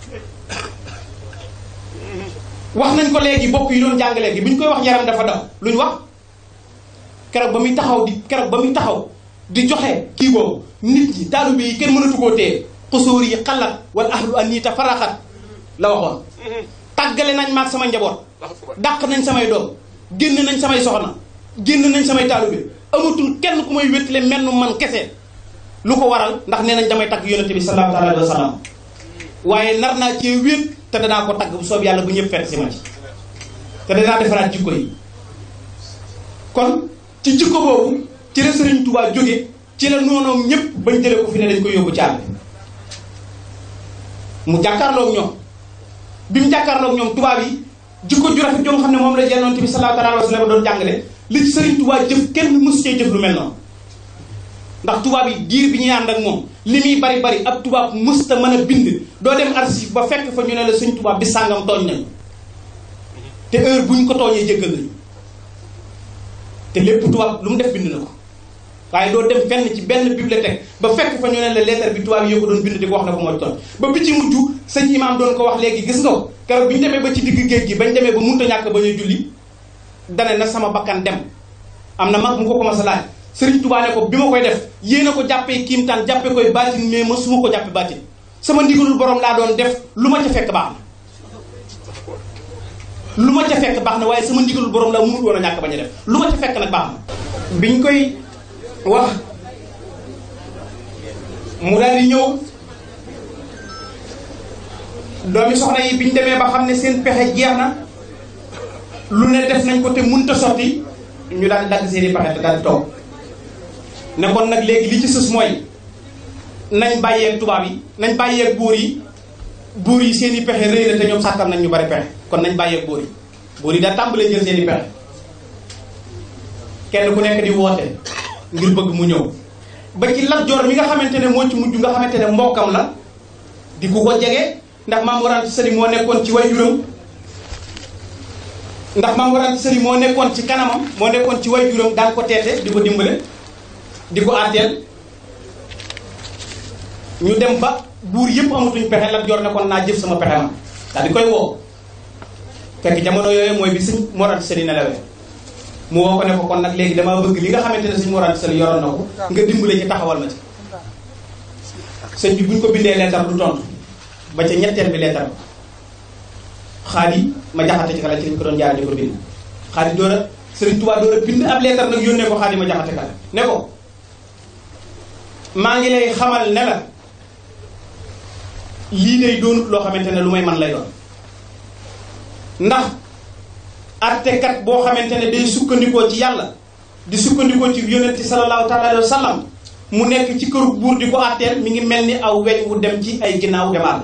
wax nañ ko léegi bokk yi doon jàng léegi bi ñu koy wax yaram dafa daw lu ñu wax keroog ba muy taxaw di keroog ba muy taxaw di joxe kii boobu nit ñi taalibe yi kenn mënatu koo téye xusóor yi xalat wala ahlu anita faraxat la waxoon tàggale nañ maag sama njaboot dàq nañ samay doom génn nañ samay soxna génn nañ samay taalibe amatul kenn ku may wéttale menn man kese lu ko waral ndax nee nañ damay tagg yonente bi sallallahu alayhi wa sallam waaye nar naa cee wéet te danaa ko tagg bu soob yàlla bu ñëpp fekk si ma ci te danaa defaraat jikko yi kon ci jikko boobu ci la Sëriñ Tuubaa jóge ci la noonoom ñëpp bañ jële ko fi ne dañ koy yóbbu caal mu jàkkaarloog ñoom bi mu jàkkaarloog ñoom tubaab yi jikko ju rafet joo xam ne moom la yonent bi sallallahu alayhi wa sallam doon jàngale li ci Sëriñ Tuubaa jëf kenn mësu cee jëf lu mel noonu ndax tubaab yi diir bi ñuy ànd ak moom li muy bari bari ab tubaab mësta mën a bind doo dem archive ba fekk fa ñu ne la suñ tubaab bi sàngam tooñ nañu te heure bu ñu ko tooñee jéggal nañu te lépp tubaab lu mu def bind na ko waaye doo dem fenn ci benn bibliothèque ba fekk fa ñu ne la lettre bi tubaab yi yoo ko doon bind di ko wax na ko mooy tooñ ba bi ci mujj sëñ imaam doon ko wax léegi gis nga ko keroog bi ñu demee ba ci digg géej gi bañ demee ba munta ñàkk ba ñuy julli dane na sama bakkan dem am na mag mu ko commencé laaj Sëriñ Tuubaa ne ko bi ma koy def yéen a ko jàppee kiimtaan jàppee koy baatin mais ma su ma ko jàppee baatin sama ndigalul borom laa doon def lu ma ca fekk baax na lu ma ca fekk baax na waaye sama ndigalul borom laa mënut woon a ñàkk bañ a def lu ma ca fekk nag baax na biñ koy wax mu daal di ñëw doomi soxna yi biñ demee ba xam ne seen pexe jeex na lu ne def nañ ko te mënut a sotti ñu daal di dagg seen i pexe te daal di toog ne kon nag léegi li ci sës mooy nañ bàyyeeg tubaab yi nañ bàyyeeg buur yi buur yi seen i pexe rëy na te ñoom sàkkal nañ ñu bari pexe kon nañ bàyyeeg buur yi buur yi daa tàmbalee jël seen i pexe kenn ku nekk di woote ngir bëgg mu ñëw ba ci Lat Joor mi nga xamante ne moo ci mujj nga xamante ne mbokkam la di ku ko jege ndax Maam Mor Anta Sali moo nekkoon ci waajuram ndax Maam Mor Anta Sali moo nekkoon ci kanamam moo nekkoon ci waajuram daan ko teete di ko dimbale di ko àtteel ñu dem ba buur yëpp amatuñ pexe Lat Joor ne kon naa jëf sama pexe ma daal di koy woo fekk jamono yooyu mooy bi sëñ Mor Anta Sali nelawee mu woo ko ne ko kon nag léegi damaa bëgg li nga xamante ne sëñ Mor Anta Sali yoroon na ko nga dimbale ci taxawal ma ci sëñ bi buñ ko bindee leetar du tontu ba ca ñetteel bi leetar ba xaadi ma jaxate ci kala ci lañ ko doon jaare di ko bind xaadi door a Sëriñ Tuubaa door a bind ab leetar nag yónnee ko xaadi ma jaxate kala ne ko maa ngi lay xamal ne la lii day doonut loo xamante ne lu may man lay doon ndax attekat boo xamante ne day sukkandikoo ci yàlla di sukkandikoo ci yonent sallallahu taala alayhi wa sallam mu nekk ci këru buur di ko atteel mi ngi mel ni aw weñ wu dem ci ay ginnaaw demaat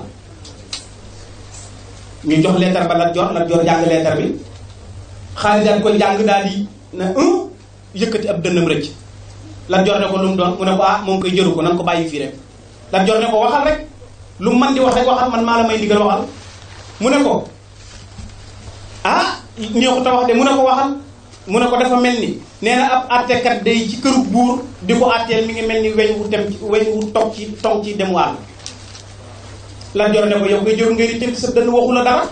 ñu jox leetar ba Lat Joor Lat Joor jàng leetar bi xaalis daal ko jàng daal di na un yëkkati ab dënnam rëcc Lat Joor ne ko lu mu doon mu ne ko ah moom koy jëru ko nan ko bàyyi fii rek Lat Joor ne ko waxal rek lu mu man di wax rek waxal man maa la may ndigal waxal mu ne ko ah ñoo ko wax de mu ne ko waxal mu ne ko dafa mel ni nee na ab àttekat day ci këru buur di ko àtteel mi ngi mel ni weñ wu dem ci weñ wu toog ci toog ci dem wàll Lat Joor ne ko yow koy jëru ngay di tënk sa dënn waxu la dara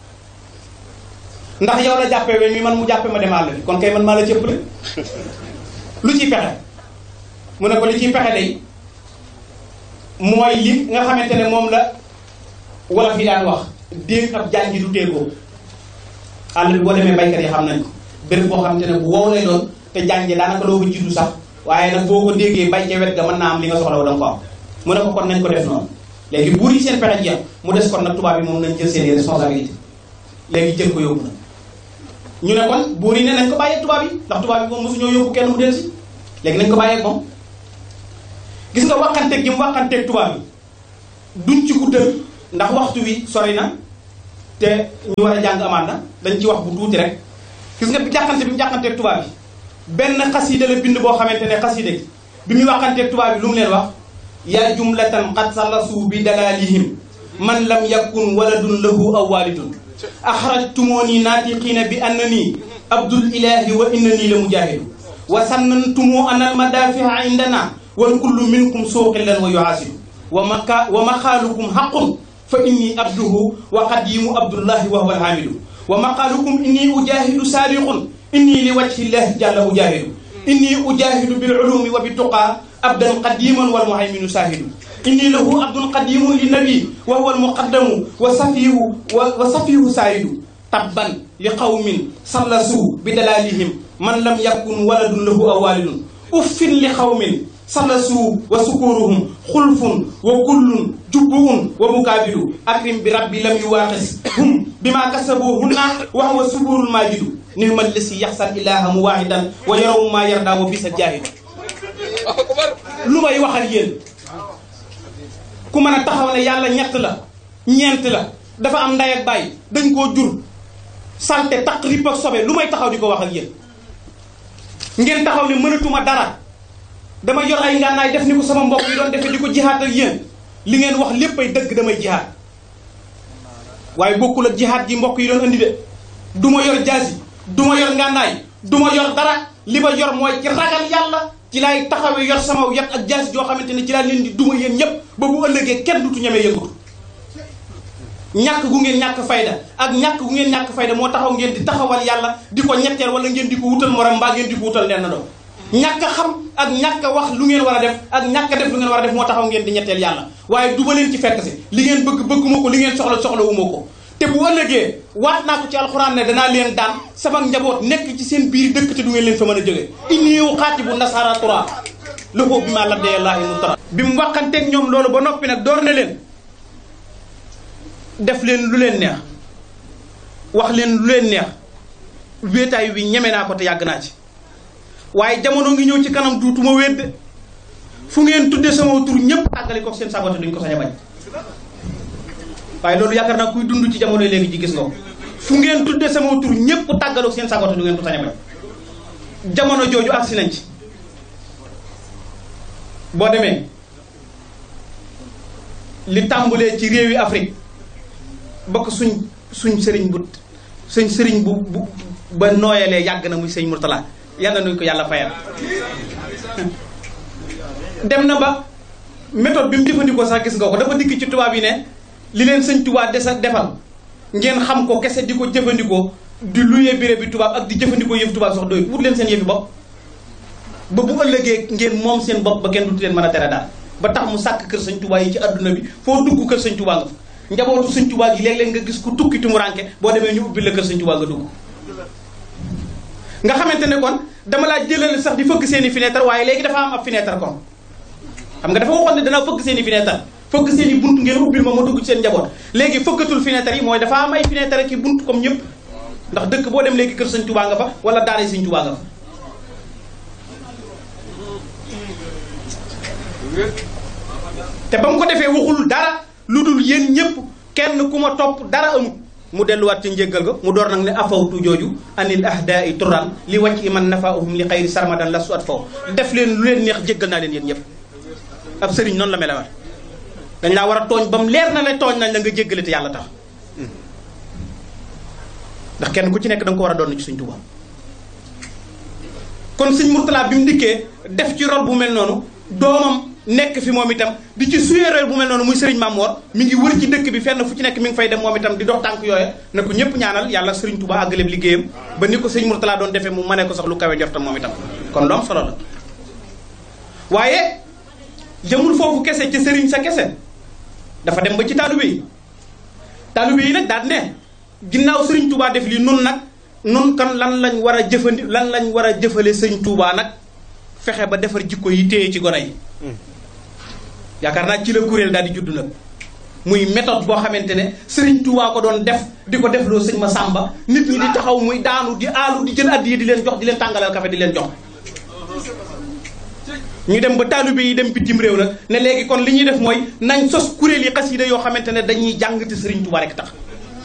ndax yow la jàppee weñ mi man mu jàppee ma dem àll bi kon kay man maa la cëppale lu ciy pexe mu ne ko li ciy pexe day mooy li nga xamante ne moom la wolof yi daan wax déeg ab jànji du téegoo àll bi boo demee baykat yi xam nañ ko béréb boo xamante ne bu wow lay doon te jànji daanaka doo ko juddu sax waaye nag boo ko déggee bay ca wet ga mën naa am li nga soxla danga ko am mu ne ko kon nañ ko def noonu léegi buur yi seen pexe jeex mu des kon nag tubaab yi moom nañ jël seen responsabilité léegi jël ko yóbbu na ñu ne kon buur yi ne nañ ko bàyyee tubaab yi ndax tubaab yi moom mosu ñoo yóbbu kenn mu del si léegi nañ ko bàyyeeg moom gis nga waxanteeg gi mu waxanteeg tubaab bi duñ ci guddal ndax waxtu wi sori na te ñu war a jàng amaan na dañ ci wax bu tuuti rek gis nga bi jàqante bi mu jàqanteeg tubaab bi benn xasida la bind boo xamante ne xasida gi bi muy waxanteeg tubaab bi lu mu leen wax yaa jumlatan qad salasu bi dalalihim man lam yakun waladun lahu aw walidun axrajtumooni naatiqiina bi annani abdul ilahi wa innani la mujahidu wa sannantumoo ana almadafia indana wal kullu minkum suuqillan wa yuhaasidu wa maka wa maqaalukum xaqun fa inni abduhu wa qadimu abdullahi wa huwa alhamidu wa maqaalukum inni ujahidu saariqun inni li wajhi llahi jalla ujahidu inni ujahidu bil ulumi wa bituqa abdan qadiman wal muhayminu sahidu inni lahu abdun qadimun li nabi wa huwa almuqaddamu wa safihu wa safihu saayidu tabban li qawmin sallasu bi dalalihim man lam yakun waladun lahu aw walidun uffin li qawmin sallasu wa sukuruhum xulfun wa kullun jubbuun wa mukaabidu akrim bi rabbi lam yuwaaqis hum bima kasabu hunna wa huwa suburul majidu nihmal lasi yaxsal ilaha muwahidan wa yaraw ma yarda wa bisa jahidu lu may waxal yéen ku mën a taxaw ne yàlla ñett la ñeent la dafa am nday ak bàyyi dañ koo jur salte taq ripp ak sobe lu may taxaw di ko wax ak yéen ngeen taxaw ne mënatuma dara dama yor ay ngànnaay def ni ko sama mbokk yi doon defee di ko jihaat ak yéen li ngeen wax lépp ay dëgg damay jihaat waaye bokkul ak jihaat ji mbokk yi doon andi de du ma yor jaasi du ma yor ngànnaay du ma yor dara li ma yor mooy ci ragal yàlla ci laay taxawee yor sama yat ak jaasi joo xamante ne ci laa leen di duma yéen ñëpp ba bu ëllëgee kenn dutu ñemee yëngatu ñàkk gu ngeen ñàkk fayda ak ñàkk gu ngeen ñàkk fayda moo taxaw ngeen di taxawal yàlla di ko ñetteel wala ngeen di ko wutal morom mbaa ngeen di ko wutal nenn doom ñàkk a xam ak ñàkk a wax lu ngeen war a def ak ñàkk a def lu ngeen war a def moo taxaw ngeen di ñetteel yàlla waaye du ma leen ci fekk si li ngeen bëgg bëgguma ko li ngeen soxla soxla wu ma ko te bu ëllëgee waat naa ko ci alxuraan ne danaa leen daan sama njaboot nekk ci seen biir dëkk te du ngeen leen fa mën a jóge inni uqaatibu nasara tura loxo bi maa labdee laahi mu tara bi mu waxanteeg ñoom loolu ba noppi nag door ne leen def leen lu leen neex wax leen lu leen neex wéetaay wi ñeme naa ko te yàgg naa ci waaye jamono ngi ñëw ci kanam duutuma wéet fu ngeen tudde sama tur ñëpp tàggale ko seen sagote duñ ko sañ a bañ waaye loolu yaakaar naa kuy dund ci jamono léegi ji gis nga ko fu ngeen tudde sama tur ñëpp tàggaloo seen sagote du ngeen ko sañ a bañ jamono jooju agsi nañ ci boo demee li tàmbulee ci réewi Afrique bokk suñ suñ sëriñ bu suñ sëriñ bu bu ba nooyalee yàgg na muy sëñ Murtala yàlla nañu ko yàlla fayal dem na ba méthode bi mu jëfandikoo sax gis nga ko dafa dikk ci tubaab yi ne li leen sëñ tubaab desa defal ngeen xam ko kese di ko jëfandikoo di luyee béré bi tubaab ak di jëfandikoo yëf tubaab sax doy wut leen seen yëfi bopp ba bu ëllëgee ngeen moom seen bopp ba kenn du leen mën a tere daal ba tax mu sàkk kër sëñ tubaab yi ci adduna bi foo dugg kër sëñ tubaab nga fa njabootu sëñ tubaab yi léeg-léeg nga gis ku tukki tumuranke boo demee ñu ubbi la kër sëñ tubaab nga dugg nga xamante ne kon dama laa jëlale sax di fëgg seen i fenêtre waaye léegi dafa am ab fenêtre kon xam nga dafa waxoon ne danaa fëgg seen i fenêtre fëgg seen i bunt ngeen ubbil ma ma dugg ci seen njaboot léegi fëggatul fenêtre yi mooy dafa am ay fenêtre ki bunt comme ñëpp ndax dëkk boo dem léegi kër sëñ tubaa nga fa wala daara sëñ tubaa nga fa te ba mu ko defee waxul dara lu dul yéen ñëpp kenn ku ma topp dara amut mu delluwaat ci njéggal ga mu door nag ne afawtu jooju anil ahdaai turan li wàcc i man nafaahum li xayri sarmadan la su at faw def leen lu leen neex jéggal naa leen yéen ñëpp ab sëriñ noonu la mel war dañ laa war a tooñ ba mu leer na la tooñ nañ la nga jéggale te yàlla tax ndax kenn ku ci nekk da nga ko war a doon ci suñ Tuubaa kon sëñ Murtala bi mu dikkee def ci rôle bu mel noonu doomam nekk fi moom itam di ci suyee rôle bu mel noonu muy sëriñ Mamor mi ngi wër ci dëkk bi fenn fu ci nekk mi ngi fay dem moom itam di dox tànk yooya na ko ñëpp ñaanal yàlla sëriñ Tuubaa àggaleeb liggéeyam ba ni ko sëñ Murtala doon defee mu mënee ko sax lu kawe jortam moom itam kon lu am solo la waaye jëmul foofu kese ci sëriñ sa kese dafa dem ba ci taalibe yi taalibe yi nag daal ne ginnaaw sëriñ Touba def lii nun nag nun kan lan lañ war a jëfandi lan lañ war a jëfale sëriñ Touba nag fexe ba defar jikko yi téye ci gone yi yaakaar naa ci la kuréel daal di judd nag muy méthode boo xamante ne sëriñ Touba ko doon def di ko defloo sëñ ma sàmba nit ñi di taxaw muy daanu di aalu di jël addi yi di leen jox di leen tàngalal kafe di leen jox ñu dem ba taalibe yi dem bitim réew nag ne léegi kon li ñuy def mooy nañ sos kuréel yi xasida yoo xamante ne dañuy jàng te Sëriñ Tuubaa rek tax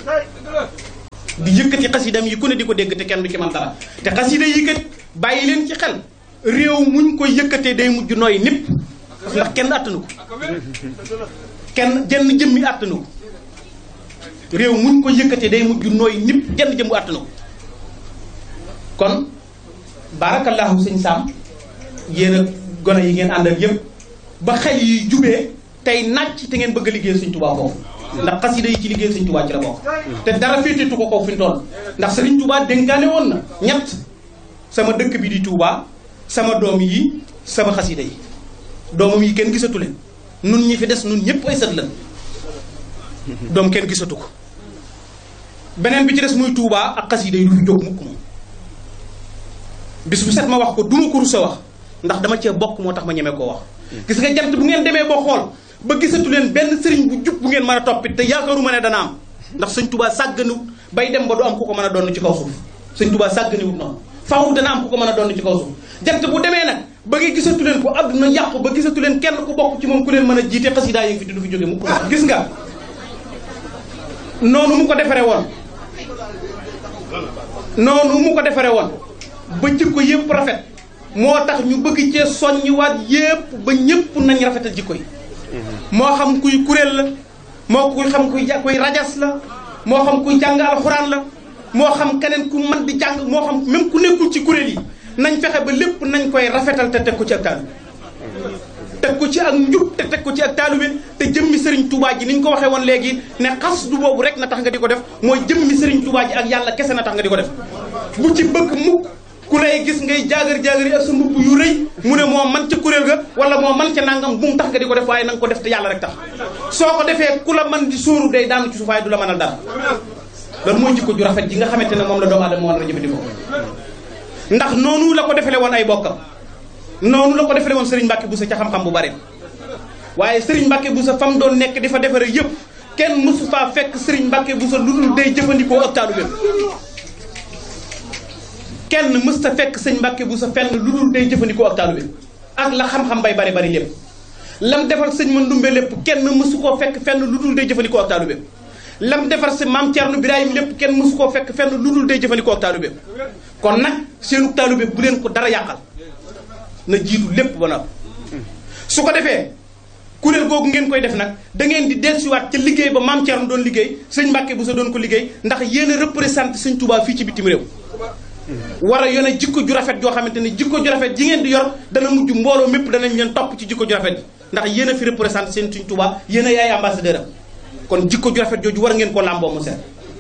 di yëkkati xasidam yi ku ne di ko dégg te kenn du ci man dara te xasida yi kat bàyyi leen ci xel réew muñ ko yëkkatee day mujj nooy népp ndax kenn attanu ko kenn jenn jëmmi attanu ko réew muñ ko yëkkatee day mujj nooy népp jenn jëmmu attanu ko kon barakallahu sëñ Sam yéen a gone yi ngeen àndal yëpp ba xel yi jubee tey nàcc te ngeen bëgg a liggéey Sëñ Tuubaa foofu ndax xasida yi ci liggéey Sëñ Tuubaa ci la bokk te dara féeteetu ko kaw fi mu toll ndax Sëriñ Tuubaa dénkaane woon na ñett sama dëkk bi di Tuubaa sama doom yi sama xasida yi doomam yi kenn gisatu leen nun ñi fi des nun ñëpp ay sët lan doom kenn gisatu ko beneen bi ci des muy Tuubaa ak xasida yi du fi jóg mukk moom bis bu set ma wax ko duma ko rusa wax ndax dama cee bokk moo tax ma ñeme koo wax gis nga jant bu ngeen demee ba xool ba gisatu leen benn sëriñ bu jub bu ngeen mën a toppit te yaakaaruma ne dana am ndax sëñ tubaa sàgganiwut bay dem ba du am ku ko mën a doon ci kaw suuf sëñ tubaa sàgganiwut noonu faaw dana am ku ko mën a doon ci kaw suuf jant bu demee nag ba nga gisatu leen ko àdduna yàqu ba gisatu leen kenn ku bokk ci moom ku leen mën a jiite xasidaa yi ngi fi du fi jóge mukk gis nga noonu mu ko defaree woon noonu mu ko defaree woon ba jikko yëpp rafet moo tax ñu bëgg cee soññiwaat yépp ba ñëpp nañ rafetal jikko yi moo xam kuy kuréel la moo kuy xam kuy kuy rajas la moo xam kuy jàng alxuraan la moo xam keneen ku mën di jàng moo xam même ku nekkul ci kuréel yi nañ fexe ba lépp nañ koy rafetal te teg ko ci ak taalube teg ko ci ak njub te teg ko ci ak taalube te jëmmi sëriñ Touba ji ni ñu ko waxee woon léegi ne xas du boobu rek na tax nga di ko def mooy jëmmi sëriñ Touba ji ak yàlla kese na tax nga di ko def bu ci bëgg mukk ku lay gis ngay jaagar jaagar yi ak sa mbubb yu rëy mu ne moo man ca kuréel ga wala moo man ca nangam bu mu tax nga di ko def waaye na nga ko def te yàlla rek tax soo ko defee ku la man di sóoru day daanu ci suuf waaye du la mënal dara loolu mooy jikko ju rafet ji nga xamante ne moom la doomu aadama war a jëfandikoo ndax noonu la ko defale woon ay bokkam noonu la ko defale woon Serigne Mbacke Boussa ca xam-xam bu bari waaye Serigne Mbacke Boussa fa mu doon nekk di fa defare yëpp kenn mësu faa fekk Serigne Mbacke Boussa lu dul day jëfandikoo ak taalu kenn mës ta fekk sëñ Mbàkke bu sa fenn lu dul day jëfandikoo ak taalube ak la xam-xam bay bari bari lépp lam defal sëñ Mandumbe lépp kenn mësu koo fekk fenn lu dul day jëfandikoo ak taalube lam defar si maam Thierno Birahim lépp kenn mësu koo fekk fenn lu dul day jëfandikoo ak taalube kon nag seenu taalube bu leen ko dara yàqal na jiitu lépp ba noppi su ko defee kuréel googu ngeen koy def nag da ngeen di dellusiwaat ca liggéey ba maam Thierno doon liggéey sëñ Mbàkke bu sa doon ko liggéey ndax yéen a représenté sëñ Touba fii ci bitim réew war a yone jikko ju rafet joo xamante ne jikko ju rafet ji ngeen di yor dana mujj mbooloo mépp danañ leen topp ci jikko ju rafet ji ndax yéen a fi représenté seen Sëriñ Tuubaa yéen a yaay ambassadeur am kon jikko ju rafet jooju war ngeen ko làmboo mu set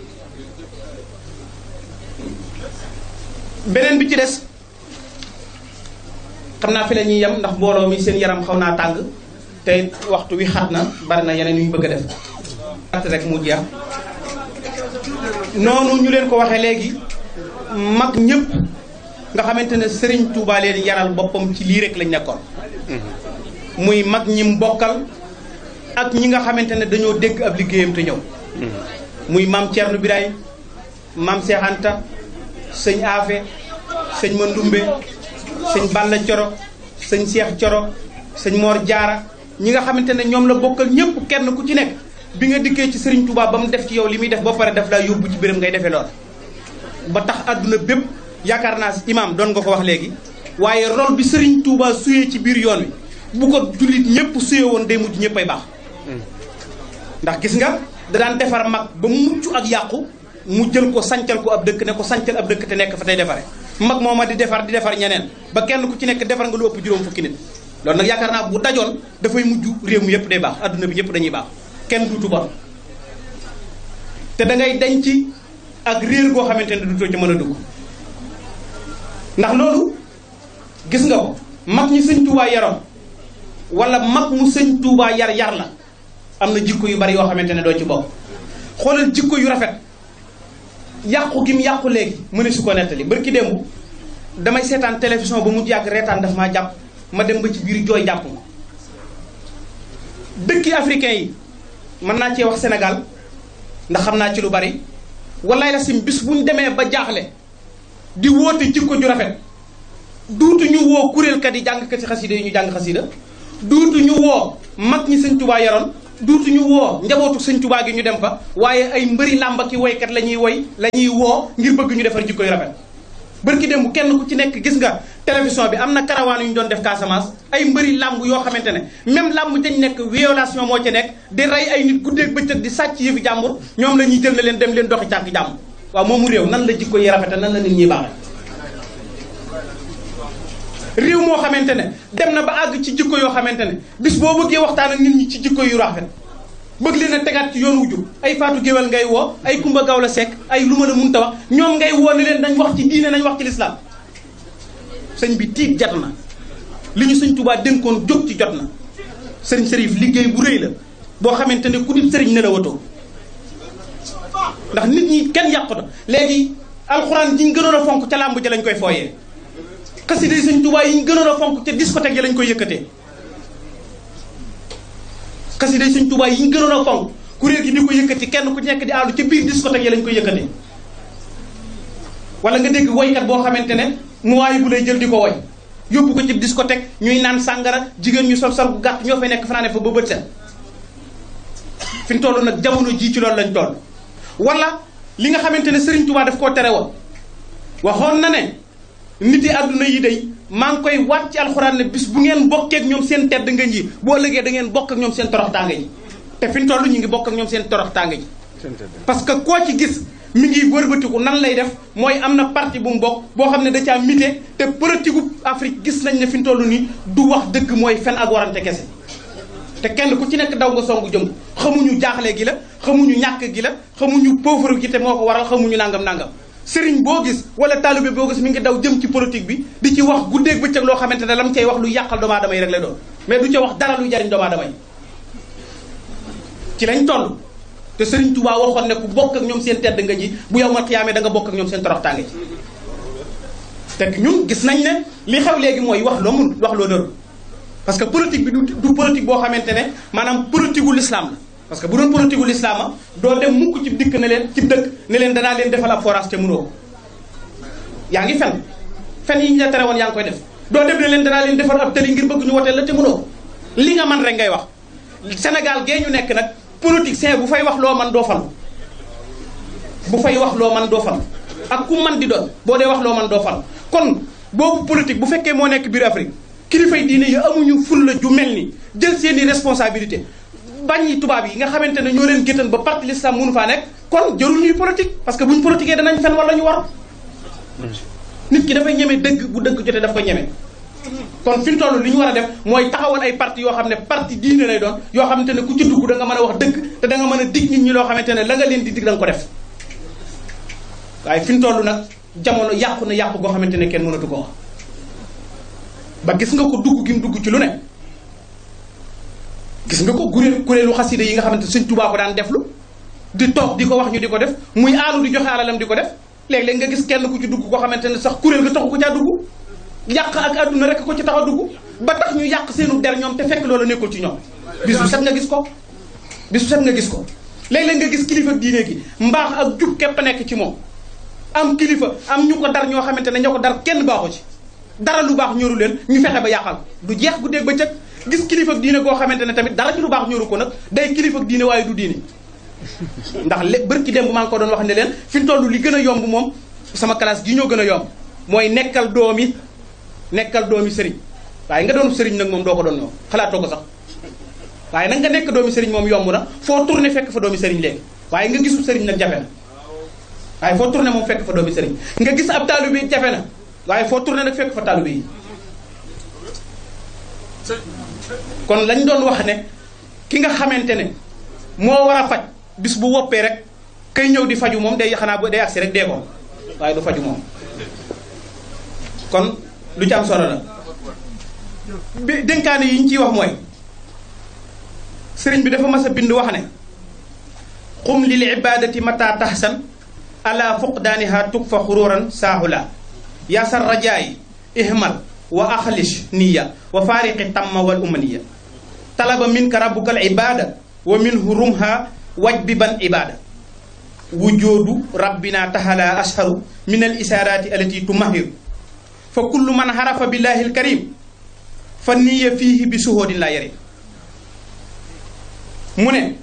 beneen bi ci des xam naa fi la ñuy yem ndax mbooloo mi seen yaram xaw naa tàng te waxtu wi xat na bari na yeneen yu ñu bëgg a def at rek mu jeex noonu ñu leen ko waxee léegi mag ñëpp nga xamante ne Serigne Touba leen yaral boppam ci lii rek lañ nekkoon muy mag ñi mbokkal ak ñi nga xamante ne dañoo dégg ab liggéeyam te ñëw muy maam Thierno Birahim maam Cheikh Anta sëñ Afe sëñ Mandumbe sëñ Balla Coro sëñ Cheikh Coro sëñ Mor Jaara ñi nga xamante ne ñoom la bokkal ñëpp kenn ku ci nekk bi nga dikkee ci Serigne Touba ba mu def ci yow li muy def ba pare daf laa yóbbu ci béréb ngay defee lool ba tax àdduna bépp yaakaar naa imaam doon nga ko wax léegi waaye rôle bi Serigne Touba suyee ci biir yoon wi bu ko jullit ñëpp suyee woon day mujj ñëpp ay baax ndax gis nga da daan defar mag ba mucc ak yàqu mu jël ko sancal ko ab dëkk ne ko sancal ab dëkk te nekk fa tey defare mag mooma di defar di defar ñeneen ba kenn ku ci nekk defar nga lu ëpp juróom fukki nit loolu nag yaakaar naa bu dajoon dafay mujj réew mi yëpp day baax àdduna bi ñëpp dañuy baax kenn duutu bon te da ngay denc ak réer goo xamante ne duutoo ci mën a dugg ndax loolu gis nga ko mag ñi sëñ Tuubaa yaroon wala mag mu sëñ Tuubaa yar yar la am na jikko yu bari yoo xamante ne doo ci bokk xoolal jikko yu rafet yàqu gi mu yàqu léegi mu ne su ko nettali barki démb damay seetaan télévision ba mu yàgg reetaan daf maa jàpp ma dem ba ci biir jooy jàpp ma dëkki africain yi mën naa cee wax Sénégal ndax xam naa ci lu bari wallaay la sim bis bu ñu demee ba jaaxle di woote jikko ju rafet duutu ñu woo kuréelkat yi jàngkati xasida yi ñu jàng xasida duutu ñu woo mag ñi sëñ tubaa yaroon duutu ñu woo njabootu sëñ tubaa gi ñu dem fa waaye ay mbëri làmba ki woykat la ñuy woy la ñuy woo ngir bëgg ñu defar jikko yu rafet bërki démb kenn ku ci nekk gis nga télévision bi am na karawaan yu ñu doon def Casamance ay mbëri làmb yoo xamante ne même làmb dañ nekk violation moo ci nekk di rey ay nit guddeeg bëccëg di sàcc yëfi jàmbur ñoom la ñuy jël na leen dem leen doxi cànk jàmbur waaw moomu réew nan la jikko yi rafete nan la nit ñi baaxe réew moo xamante ne dem na ba àgg ci jikko yoo xamante ne bis boo bëggee waxtaan ak nit ñi ci jikko yu rafet bëgg leen a tegaat ci yoon wu jub ay faatu géwél ngay woo ay kumba gaaw la sekk ay lu ma la munta wax ñoom ngay woo ne leen nañ wax ci diine nañ wax ci lislaam sëñ bi tiit jot na li ñu sëñ Tuubaa dénkoon jóg ci jot na sëriñ Sërif liggéey bu rëy la boo xamante ne ku dib sëriñ ne la watoo ndax nit ñi kenn yàquta léegi alxuraan ji ñu gënoon a fonk ca làmb ja lañ koy fooyee xasida yi sëñ Tuubaa yi ñu gënoon a fonk ca discothèque yi lañ koy yëkkatee xasida yi sëñ Tuubaa yi ñu gënoon a fonk kuréel gi di ko yëkkati kenn ku nekk di àllu ca biir discothèque yi lañ koy yëkkatee wala nga dégg woykat boo xamante ne mu waaye bu lay jël di ko woy yóbbu ko ci discothèque ñuy naan sàngara jigéen ñu sol sol bu gàtt ñoo fay nekk fanaane fa ba bët set fi ñu toll nag jamono jii ci loolu lañ toll wala li nga xamante ne Serigne Touba daf koo tere woon waxoon na ne nit yi àdduna yi day maa ngi koy waat ci alxuraan ne bis bu ngeen bokkee ak ñoom seen tedd nga ji boo ëllëgee da ngeen bokk ak ñoom seen torox tànga ji te fi ñu toll ñu ngi bokk ak ñoom seen torox tànga ji parce que koo ci gis mi ngi wërbatiku nan lay def mooy am na parti bu mu bokk boo xam ne da caa mité te politique gu Afrique gis nañ ne fi ñu toll nii du wax dëgg mooy fen ak warante kese te kenn ku ci nekk daw nga songu jëm xamuñu jaaxle gi la xamuñu ñàkk gi la xamuñu pauvre gi te moo ko waral xamuñu nangam nangam sëriñ boo gis wala taalibe boo gis mi ngi daw jëm ci politique bi di ci wax guddeeg bëccëg loo xamante ne lam cay wax lu yàqal doomu aadama yi rek lay doon mais du ca wax dara lu jariñ doomu aadama yi ci lañ toll te sëriñ Touba waxoon ne ku bokk ak ñoom seen tedd nga ji bu yow ma xiyaamee da nga bokk ak ñoom seen toroxtaange ji te ñun gis nañ ne li xew léegi mooy wax loo mun wax loo nërul parce que politique bi du du politique boo xamante ne maanaam politique gu l'islam la parce que bu doon politique gu l'islam la doo dem mukk ci dikk ne leen ci dëkk ne leen danaa leen defal ab forage te mënoo yaa ngi fen fen yi ñu la tere woon yaa ngi koy def doo dem ne leen danaa leen defal ab tëli ngir bëgg ñu woteel la te mënoo li nga man rek ngay wax Sénégal gee ñu nekk nag politicien bu fay wax loo man doo falu bu fay wax loo man doo falu ak ku man di doon boo dee wax loo man doo falu kon boobu politique bu fekkee moo nekk biir Afrique kilifay diine yi amuñu fulla ju mel ni jël seeni responsabilité bañ tubaab yi nga xamante ne ñoo leen géttan ba parti l'islam mënu faa nekk kon jarul ñuy politique parce que buñ politiquee danañ fen wala ñu war nit ki dafay ñeme dëgg bu dëgg jotee daf koy ñeme kon fi ñu toll li ñu war a def mooy taxawal ay parti yoo xam ne parti diine lay doon yoo xamante ne ku ci dugg da nga mën a wax dëgg te da nga mën a dig nit ñi loo xamante ne la nga leen di dig da nga ko def waaye fi ñu toll nag jamono yàqu na yàqu goo xamante ne kenn mënatu ko wax ba gis nga ko dugg gi mu dugg ci lu ne gis nga ko kuréel kuréelu xasida yi nga xamante Sëñ Tuubaa ko daan deflu di toog di ko wax ñu di ko def muy aalu di joxe alalam di ko def léeg-léeg nga gis kenn ku ci dugg koo xamante ne sax kuréel ga taxu ko caa dugg yàq ak àdduna rek ko ci tax a dugg ba tax ñu yàq seenu der ñoom te fekk loola nekkul ci ñoom bis bu set nga gis ko bis bu set nga gis ko léeg-léeg nga gis kilifa diine gi mbaax ak jub képp a nekk ci moom am kilifa am ñu ko dar ñoo xamante ne ñoo ko dar kenn baaxu ci dara lu baax ñoru leen ñu fexe ba yàqal du jeex guddeeg ba cëg gis kilifa diine goo xamante ne tamit dara ci lu baax ñoru ko nag day kilifa diine waaye du diine ndax lé bërki démb maa ngi ko doon wax ne leen fi mu toll li gën a yomb moom sama classe gi ñoo gën a yomb mooy nekkal doomi nekkal doomi sëriñ waaye nga doon sëriñ nag moom doo ko doon ñoom xalaatoo ko sax waaye nag nga nekk doomi sëriñ moom yomb na foo tourné fekk fa doomi sëriñ léegi waaye nga gisul sëriñ nag jafe na waaye foo tourné moom fekk fa doomi sëriñ nga gis ab taalibe bi jafe na waaye foo tourné nag fekk fa taalibe yi kon lañ doon wax ne ki nga xamante ne moo war a faj bis bu woppee rek kay ñëw di faju moom day xanaa day agsi rek dee ko waaye du faju moom kon lu ci am solo la bi dénkaane yi ñu ciy wax mooy sëriñ bi dafa mas a bind wax ne xum lil ibadati mata tahsan ala fuqdaaniha tug fa xururan saahula yaasar rajaayi ihmal wa axlis niya wa faariqi tamma wal umaniya talaba minka rabbuka al ibada wa minhu rumha wajbiban ibada wujudu rabbina tahala asharu min al isarati allati tumahiru fa kullu man xarafa billahi alkarim fa niya fiihi bi suhoodin laa yarim mu ne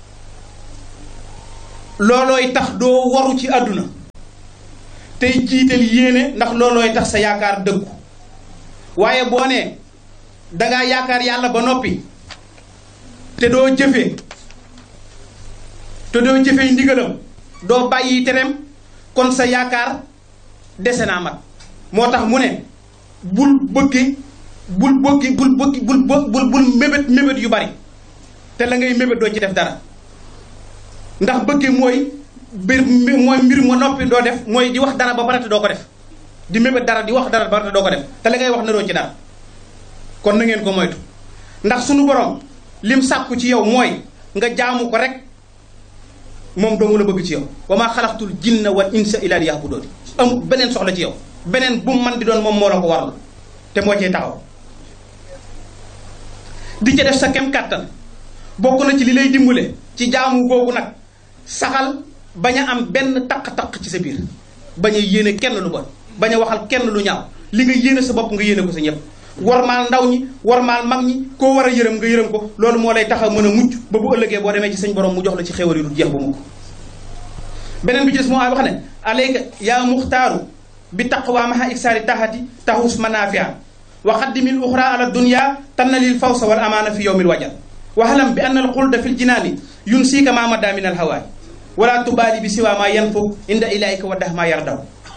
loolooy tax doo waru ci àdduna tey jiital yéene ndax loolooy tax sa yaakaar dëggu waaye boo nee dangaa yaakaar yàlla ba noppi te doo jëfee te doo jëfee ndigalam doo bàyyi tereem kon sa yaakaar dese naa mat moo tax mu ne bul bëggi bul bëggi bul bëggi bul bul bul mébét mébét yu bari te la ngay mébét doo ci def dara ndax bëgge mooy mbir mooy mbir ma noppi doo def mooy di wax dara ba pare te doo ko def di mébét dara di wax dara ba pare te doo ko def te la ngay wax naroo ci dara kon na ngeen ko moytu ndax sunu borom lim sàkku ci yow mooy nga jaamu ko rek moom doomu la bëgg ci yow wa maa xalaqtul jinna wal insa illa liya'budun amul beneen soxla ci yow beneen bu mu man di doon moom moo la ko waral te moo cee taxaw di ca def sa kem kàttan bokk na ci li lay dimbale ci jaamu googu nag saxal bañ a am benn taq-taq ci sa biir bañ a yéene kenn lu bon bañ a waxal kenn lu ñaaw li nga yéene sa bopp nga yéene ko sa ñëpp warmaal ndaw ñi warmaal mag ñi koo war a yërëm nga yërëm ko loolu moo lay tax a mën a mucc ba bu ëllëgee boo demee ci sañ borom mu jox la ci xéwal yi du jeex ba mukk beneen bi ci des moo wax ne alayka yaa muxtaaru bi taqwa maha iksaari taxati taxus manafia wa xaddimil uxra ala dunya tanna lil fawsa wal amaana fi yowmil wajal waxalam bi anna al xulda fil jinaani yun siika ma mada min al hawaay wala tubaali bi siwa ma yanfu inda ilayka wa dax ma yardaw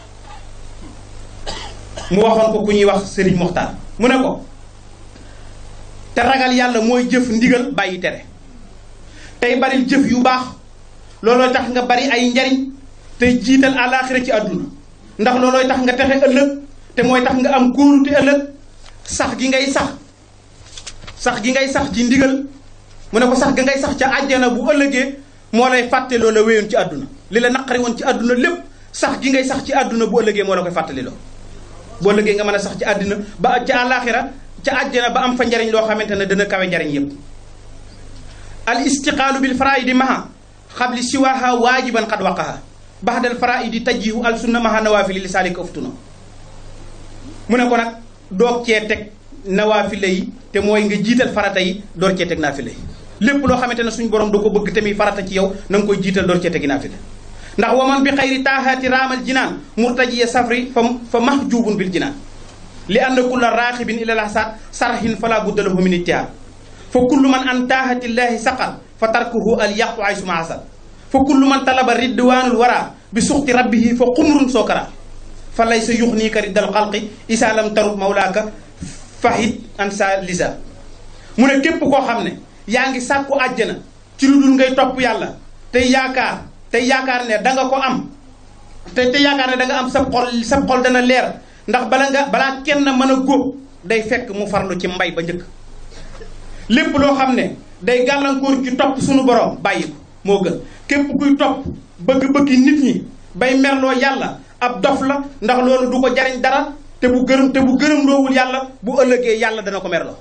mu waxoon ko ku ñuy wax Serigne Moxtaar mu ne ko te ragal yàlla mooy jëf ndigal bàyyi tere tey baril jëf yu baax loolooy tax nga bari ay njariñ tey jiital àllaaxira ci àdduna ndax loolooy tax nga texe ëllëg te mooy tax nga am kóolute ëllëg sax gi ngay sax sax gi ngay sax ci ndigal mu ne ko sax gi ngay sax ca àjjana bu ëllëgee moo lay fàtte loola wéyoon ci àdduna li la naqari woon ci àdduna lépp sax gi ngay sax ci àdduna bu ëllëgee moo la koy fàttali loo boo ëllëgee nga mën a sax ci àddina ba ca àllaaxira ca àjjana ba am fa njariñ loo xamante ne dana kawe njariñ yépp al istiqaalu bil faraidi maha xabli siwaha waajiban xad waqaha baxdal faraidi tajjihu al sunna maha nawaafili li saalika uftuna mu ne ko nag doog cee teg nawaafile yi te mooy nga jiital farata yi door cee teg naafile yi lépp loo xamante ne suñu borom da ko bëgg tamit farata ci yow na nga koy jiital door cee tegi naafile ndax waman bi xayri taahaati raamal jinaan murtajiya safri fa fa mahjubun bil jinaan li anna kulla raaxibin ila lahsaat sarhin fala budda lahu min ittihaad fa kullu man an taahatillahi saqal fa tarkuhu al yaqu ay suma asal fa kullu man talaba ridwaanul wara bi suxti rabbihi fa xumrun sookara fa laysa yuxniika riddal xalqi isa lam tarut mawlaaka fahid an sa lisa mu ne képp koo xam ne yaa ngi sàkku àjjana ci lu dul ngay topp yàlla tey yaakaar tey yaakaar ne da nga ko am te te yaakaar ne da nga am sa xol sa xol dana leer ndax bala nga balaa kenn mën a góob day fekk mu farlu ci mbay ba njëkk lépp loo xam ne day gàllankoor ci topp suñu borom bàyyi ko moo gën képp kuy topp bëgg-bëggi nit ñi bay merloo yàlla ab dof la ndax loolu du ko jariñ dara te bu gërëm te bu gërëm loowul yàlla bu ëllëgee yàlla dana ko merloo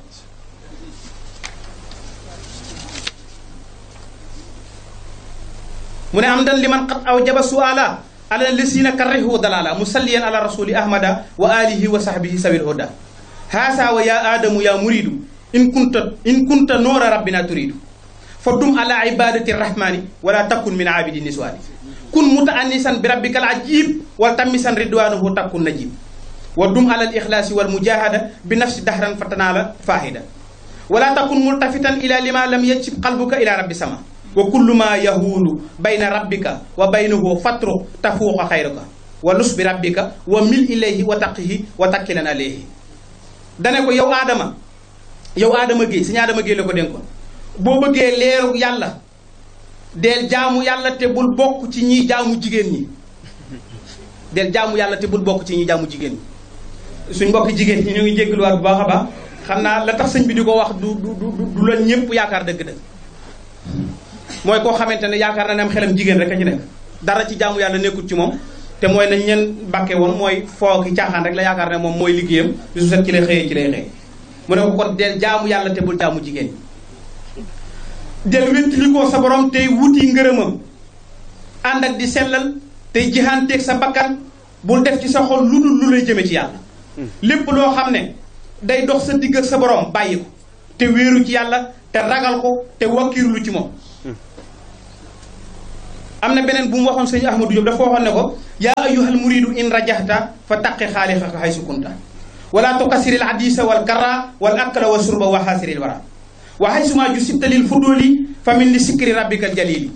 mu ne am dan li man xat aw jaba suala ala lisina karrihu dalala musalliyan ala rasuli ahmada wa alihi wa sahbihi sawil huda haasa wa ya adamu ya muridu in kunta in kunta noora rabbina turidu fa dum ala ibadati rahmani wala takun min abidi niswani kun mutaannisan bi rabbika al ajib wal tammisan ridwanuhu takun najib wa dum ala al ikhlasi wal mujahada bi nafsi dahran fatanala fahida wala takun multafitan ila lima lam yajib qalbuka ila rabbi sama wa kullu ma yahuulu bayna rabbika wa baynahu fatru tafuuqa xayraka wa lus bi rabbika wa mil ilayhi wa taqihi wa takkilan alayhi dane ko yow aadama yow aadama géey suñu aadama géey la ko dénkoon boo bëggee leeru yàlla del jaamu yàlla te bul bokk ci ñiy jaamu jigéen ñi del jaamu yàlla te bul bokk ci ñiy jaamu jigéen ñi suñ mbokk jigéen ñi ñu ngi jégaluwaat bu baax a baax xam naa la tax sëñ bi di ko wax du du du du la ñëpp yaakaar dëgg-dëgg mooy koo xamante ne yaakaar na ne am xelam jigéen rek a ci nekk dara ci jaamu yàlla nekkul ci moom te mooy nañ leen bàkke woon mooy foo ki caaxaan rek la yaakaar ne moom mooy liggéeyam bisu set ci lay xëyee ci lay xëy mu ne ko kon del jaamu yàlla te bul jaamu jigéen del wéttali ko sa borom tey wuti ngërëmam ànd ak di sellal tey jihaanteeg sa bakkan bul def ci sa xol lu dul lu lay jëme ci yàlla lépp loo xam ne day dox sa digg ak sa borom bàyyi ko te wéeru ci yàlla te ragal ko te wakkiirlu ci moom am na beneen bu mu waxoon sëñ Ahmadou Diop dafa waxoon ne ko yaa ayyuhal muridu in rajahta fa taqi xaalixaka haysu kunta wala tukasiril hadisa wal karra wal akla wa surba wa xaasiril wara wa haysuma jusibta lil fuduli fa min li sikri rabbikal jalili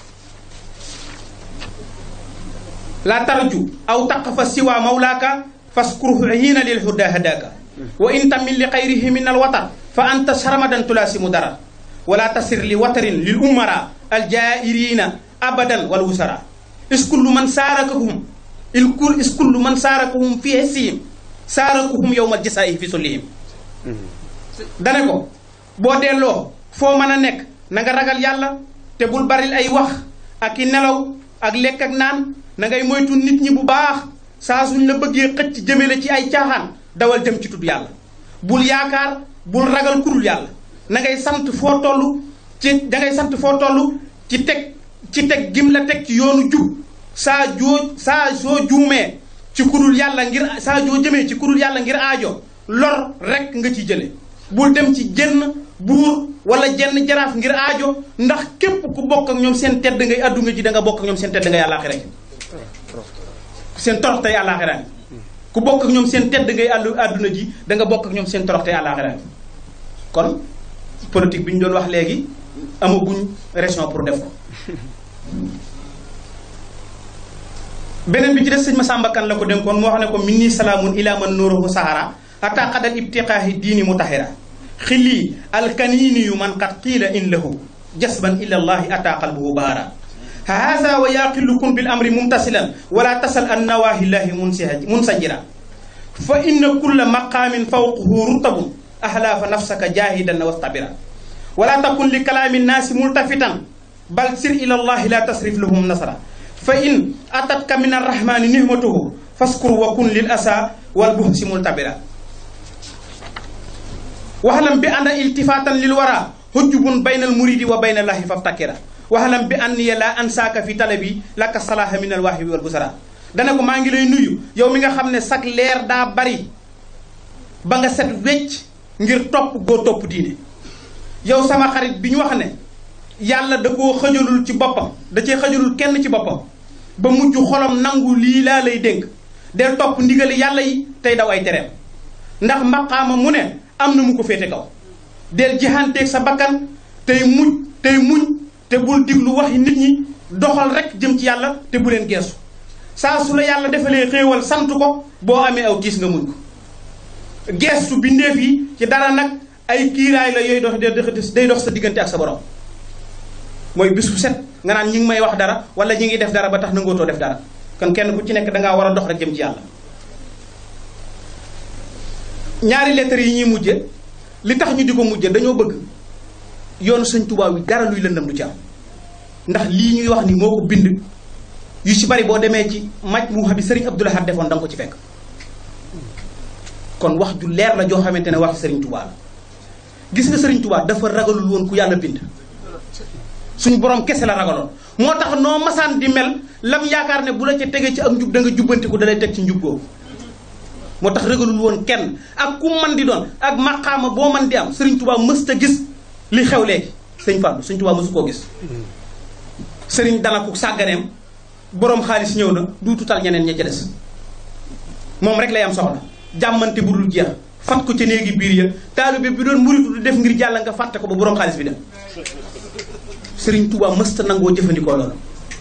la tarju aw taqfa siwa mawlaaka faskuruhu hiina lil huda hadaka wa in tamil li xayrihi min al watar fa anta sarmadan tulasimu darar wala tasir li watarin lil umara al jairina abadan wal wusara is kullu man saarakahum il kul is kullu man saarakahum fi hissihim saarakuhum yowmal jasaa'i fi sullihim dane ko boo delloo foo mën a nekk na nga ragal yàlla te bul baril ay wax ak i nelaw ak lekk ak naan na ngay moytu nit ñi bu baax saa suñ la bëggee xëcc jëme la ci ay caaxaan dawal jëm ci tudd yàlla bul yaakaar bul ragal kurul yàlla na ngay sant foo toll ci da ngay sant foo toll ci teg ci teg gim la teg ci yoonu jub saa joo saa soo juumee ci kurul yàlla ngir saa joo jëmee ci kurul yàlla ngir aajo lor rek nga ci jële bul dem ci jenn buur wala jenn jaraaf ngir aajo ndax képp ku bokk ak ñoom seen tedd ngay addu nga ji da nga bokk ak ñoom seen tedd ngay àllaaxira seen torox tey àllaaxira ku bokk ak ñoom seen tedd ngay àllu àdduna ji da nga bokk ak ñoom seen torox tey àllaaxira kon politique bi ñu doon wax léegi amaguñ raison pour def ko beneen bi ci des sëñ Masamba Kan la ko dénkoon moo xam ne ko minni salaamun ila man nuuruhu sahara ata qadal ibtiqaahi diini mutahira xilli alkanini yu man qad qiila in lahu jasban ila allahi ata qalbuhu bahara haasa wa yaqilu kun bil amri mumtasilan wala tasal an nawahi llahi munsajira fa inna kulla maqamin fawquhu rutabun ahla fa nafsaka jahidan wastabira wala takun li kalaami nnaasi multafitan bal sir ila allahi la tasrif lahum nasara fa in atatka min arrahmani nihmatuhu faskur wa kun lil asa wal buhsi multabira waxlam bi anna iltifatan lil wara hujjubun bayna al muridi wa bayna allahi faftakira waxlam bi anniya la ansaaka fi talabi laka salaha min al waahibi wal busara dana ko maa ngi lay nuyu yow mi nga xam ne sag leer daa bari ba nga set wecc ngir topp goo topp diine yow sama xarit bi ñu wax ne yàlla da koo xëjalul ci boppam da cee xëjalul kenn ci boppam ba mujj xolam nangu lii laa lay dénk del topp ndigali yàlla yi tey daw ay tereem ndax maqaama mu ne am na mu ko féete kaw del jihanteeg sa bakkan tey muñ tey muñ te bul diglu waxi nit ñi doxal rek jëm ci yàlla te bu leen geesu saa su la yàlla defalee xéewal sant ko boo amee aw tiis nga muñ ko geestu bindeef yi ci dara nag ay kiiraay la yooyu dox day dox sa diggante ak sa borom mooy bis bu set nga naan ñi ngi may wax dara wala ñi ngi def dara ba tax nangootoo def dara kon kenn ku ci nekk dangaa war a dox rek jëm ci yàlla ñaari lettres yi ñuy mujje li tax ñu di ko mujje dañoo bëgg yoonu sëñ Tuubaa wi dara luy lëndam du ci am ndax lii ñuy wax ni moo ko bind yu ci bari boo demee ci maj mu xam bi sëriñ Abdou Lahad defoon da nga ko ci fekk kon wax ju leer la joo xamante ne wax sëriñ Tuubaa la gis nga sëriñ Tuubaa dafa ragalul woon ku yàlla bind suñu borom kese la ragaloon moo tax noo masaan di mel lam yaakaar ne bu la ca tegee ci ak njub da nga jubbantiku da lay teg ci njub googu moo tax ragalul woon kenn ak ku man di doon ak maqaama boo man di am sëriñ Tuubaa mës ta gis li xew léegi sëñ Fallou sëriñ Tuubaa mësu koo gis sëriñ dana ko sàgganeem borom xaalis ñëw na duututal ñeneen ña ca des moom rek lay am soxla jàmmante bu dul jeex fat ko ca néegi biir ya taalibe bi doon muritu di def ngir jàll nga fàtte ko ba borom xaalis bi dem sëriñ Touba mësta nangoo jëfandikoo loolu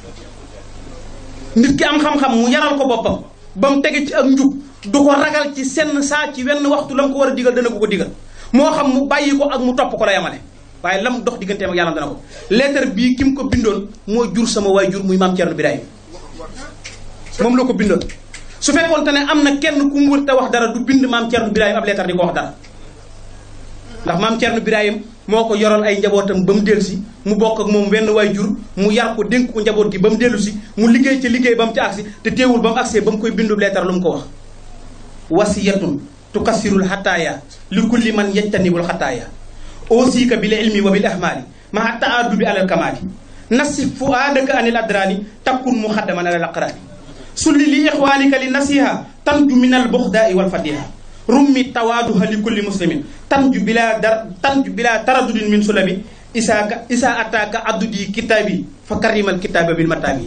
nit ki am xam-xam mu yaral ko boppam ba mu tege ci ak njub du ko ragal ci senn saa ci wenn waxtu la mu ko war a digal dana ko ko digal moo xam mu bàyyi ko ak mu topp ko la yamale waaye lam dox digganteem ak yàlla dana ko lettre bii ki mu ko bindoon moo jur sama waay jur muy maam Thierno Birahim moom la ko bindoon su fekkoon te ne am na kenn ku mu wër te wax dara du bind maam Thierno Birahim ab lettre di ko wax dara ndax maam Thierno Birahim moo ko yoral ay njabootam ba mu dellu si mu bokk ak moom wenn waay jur mu yar ko dénk ko njaboot gi ba mu dellu si mu liggéey ca liggéey ba mu ci agsi te teewul ba mu agsee ba mu koy bindu leetar lu mu ko wax wasiyatun tukassirul xataaya li kulli man yajtanibul xataaya ausika bil ilmi wa bil ahmaali maa taadubi alal kamaali nasif fuaadaka anil adraani takkun muxaddaman alal aqraani sulli li ixwaanika li nasiha tanju min al buxdaai wal fadiha rummi tawaaduha li kulli muslimin tanju bila dar tanju bila taradudin min sulabi isaaka isa ataaka addudi kitaabi fa karimal kitaaba bil mataabi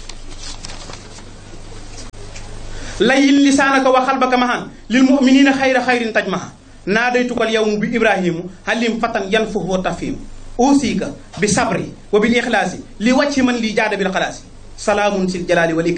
layin lisaanaka wa xalbaka mahan lil muminina xayra xayrin taj maha naadaytukal yawmu bi ibrahimu halim fatan yan fuhu wa tafhimu usika bi sabri wa bil ixlaasi li wàcci man li jaada bil xalaasi salaamun sil jalaali wal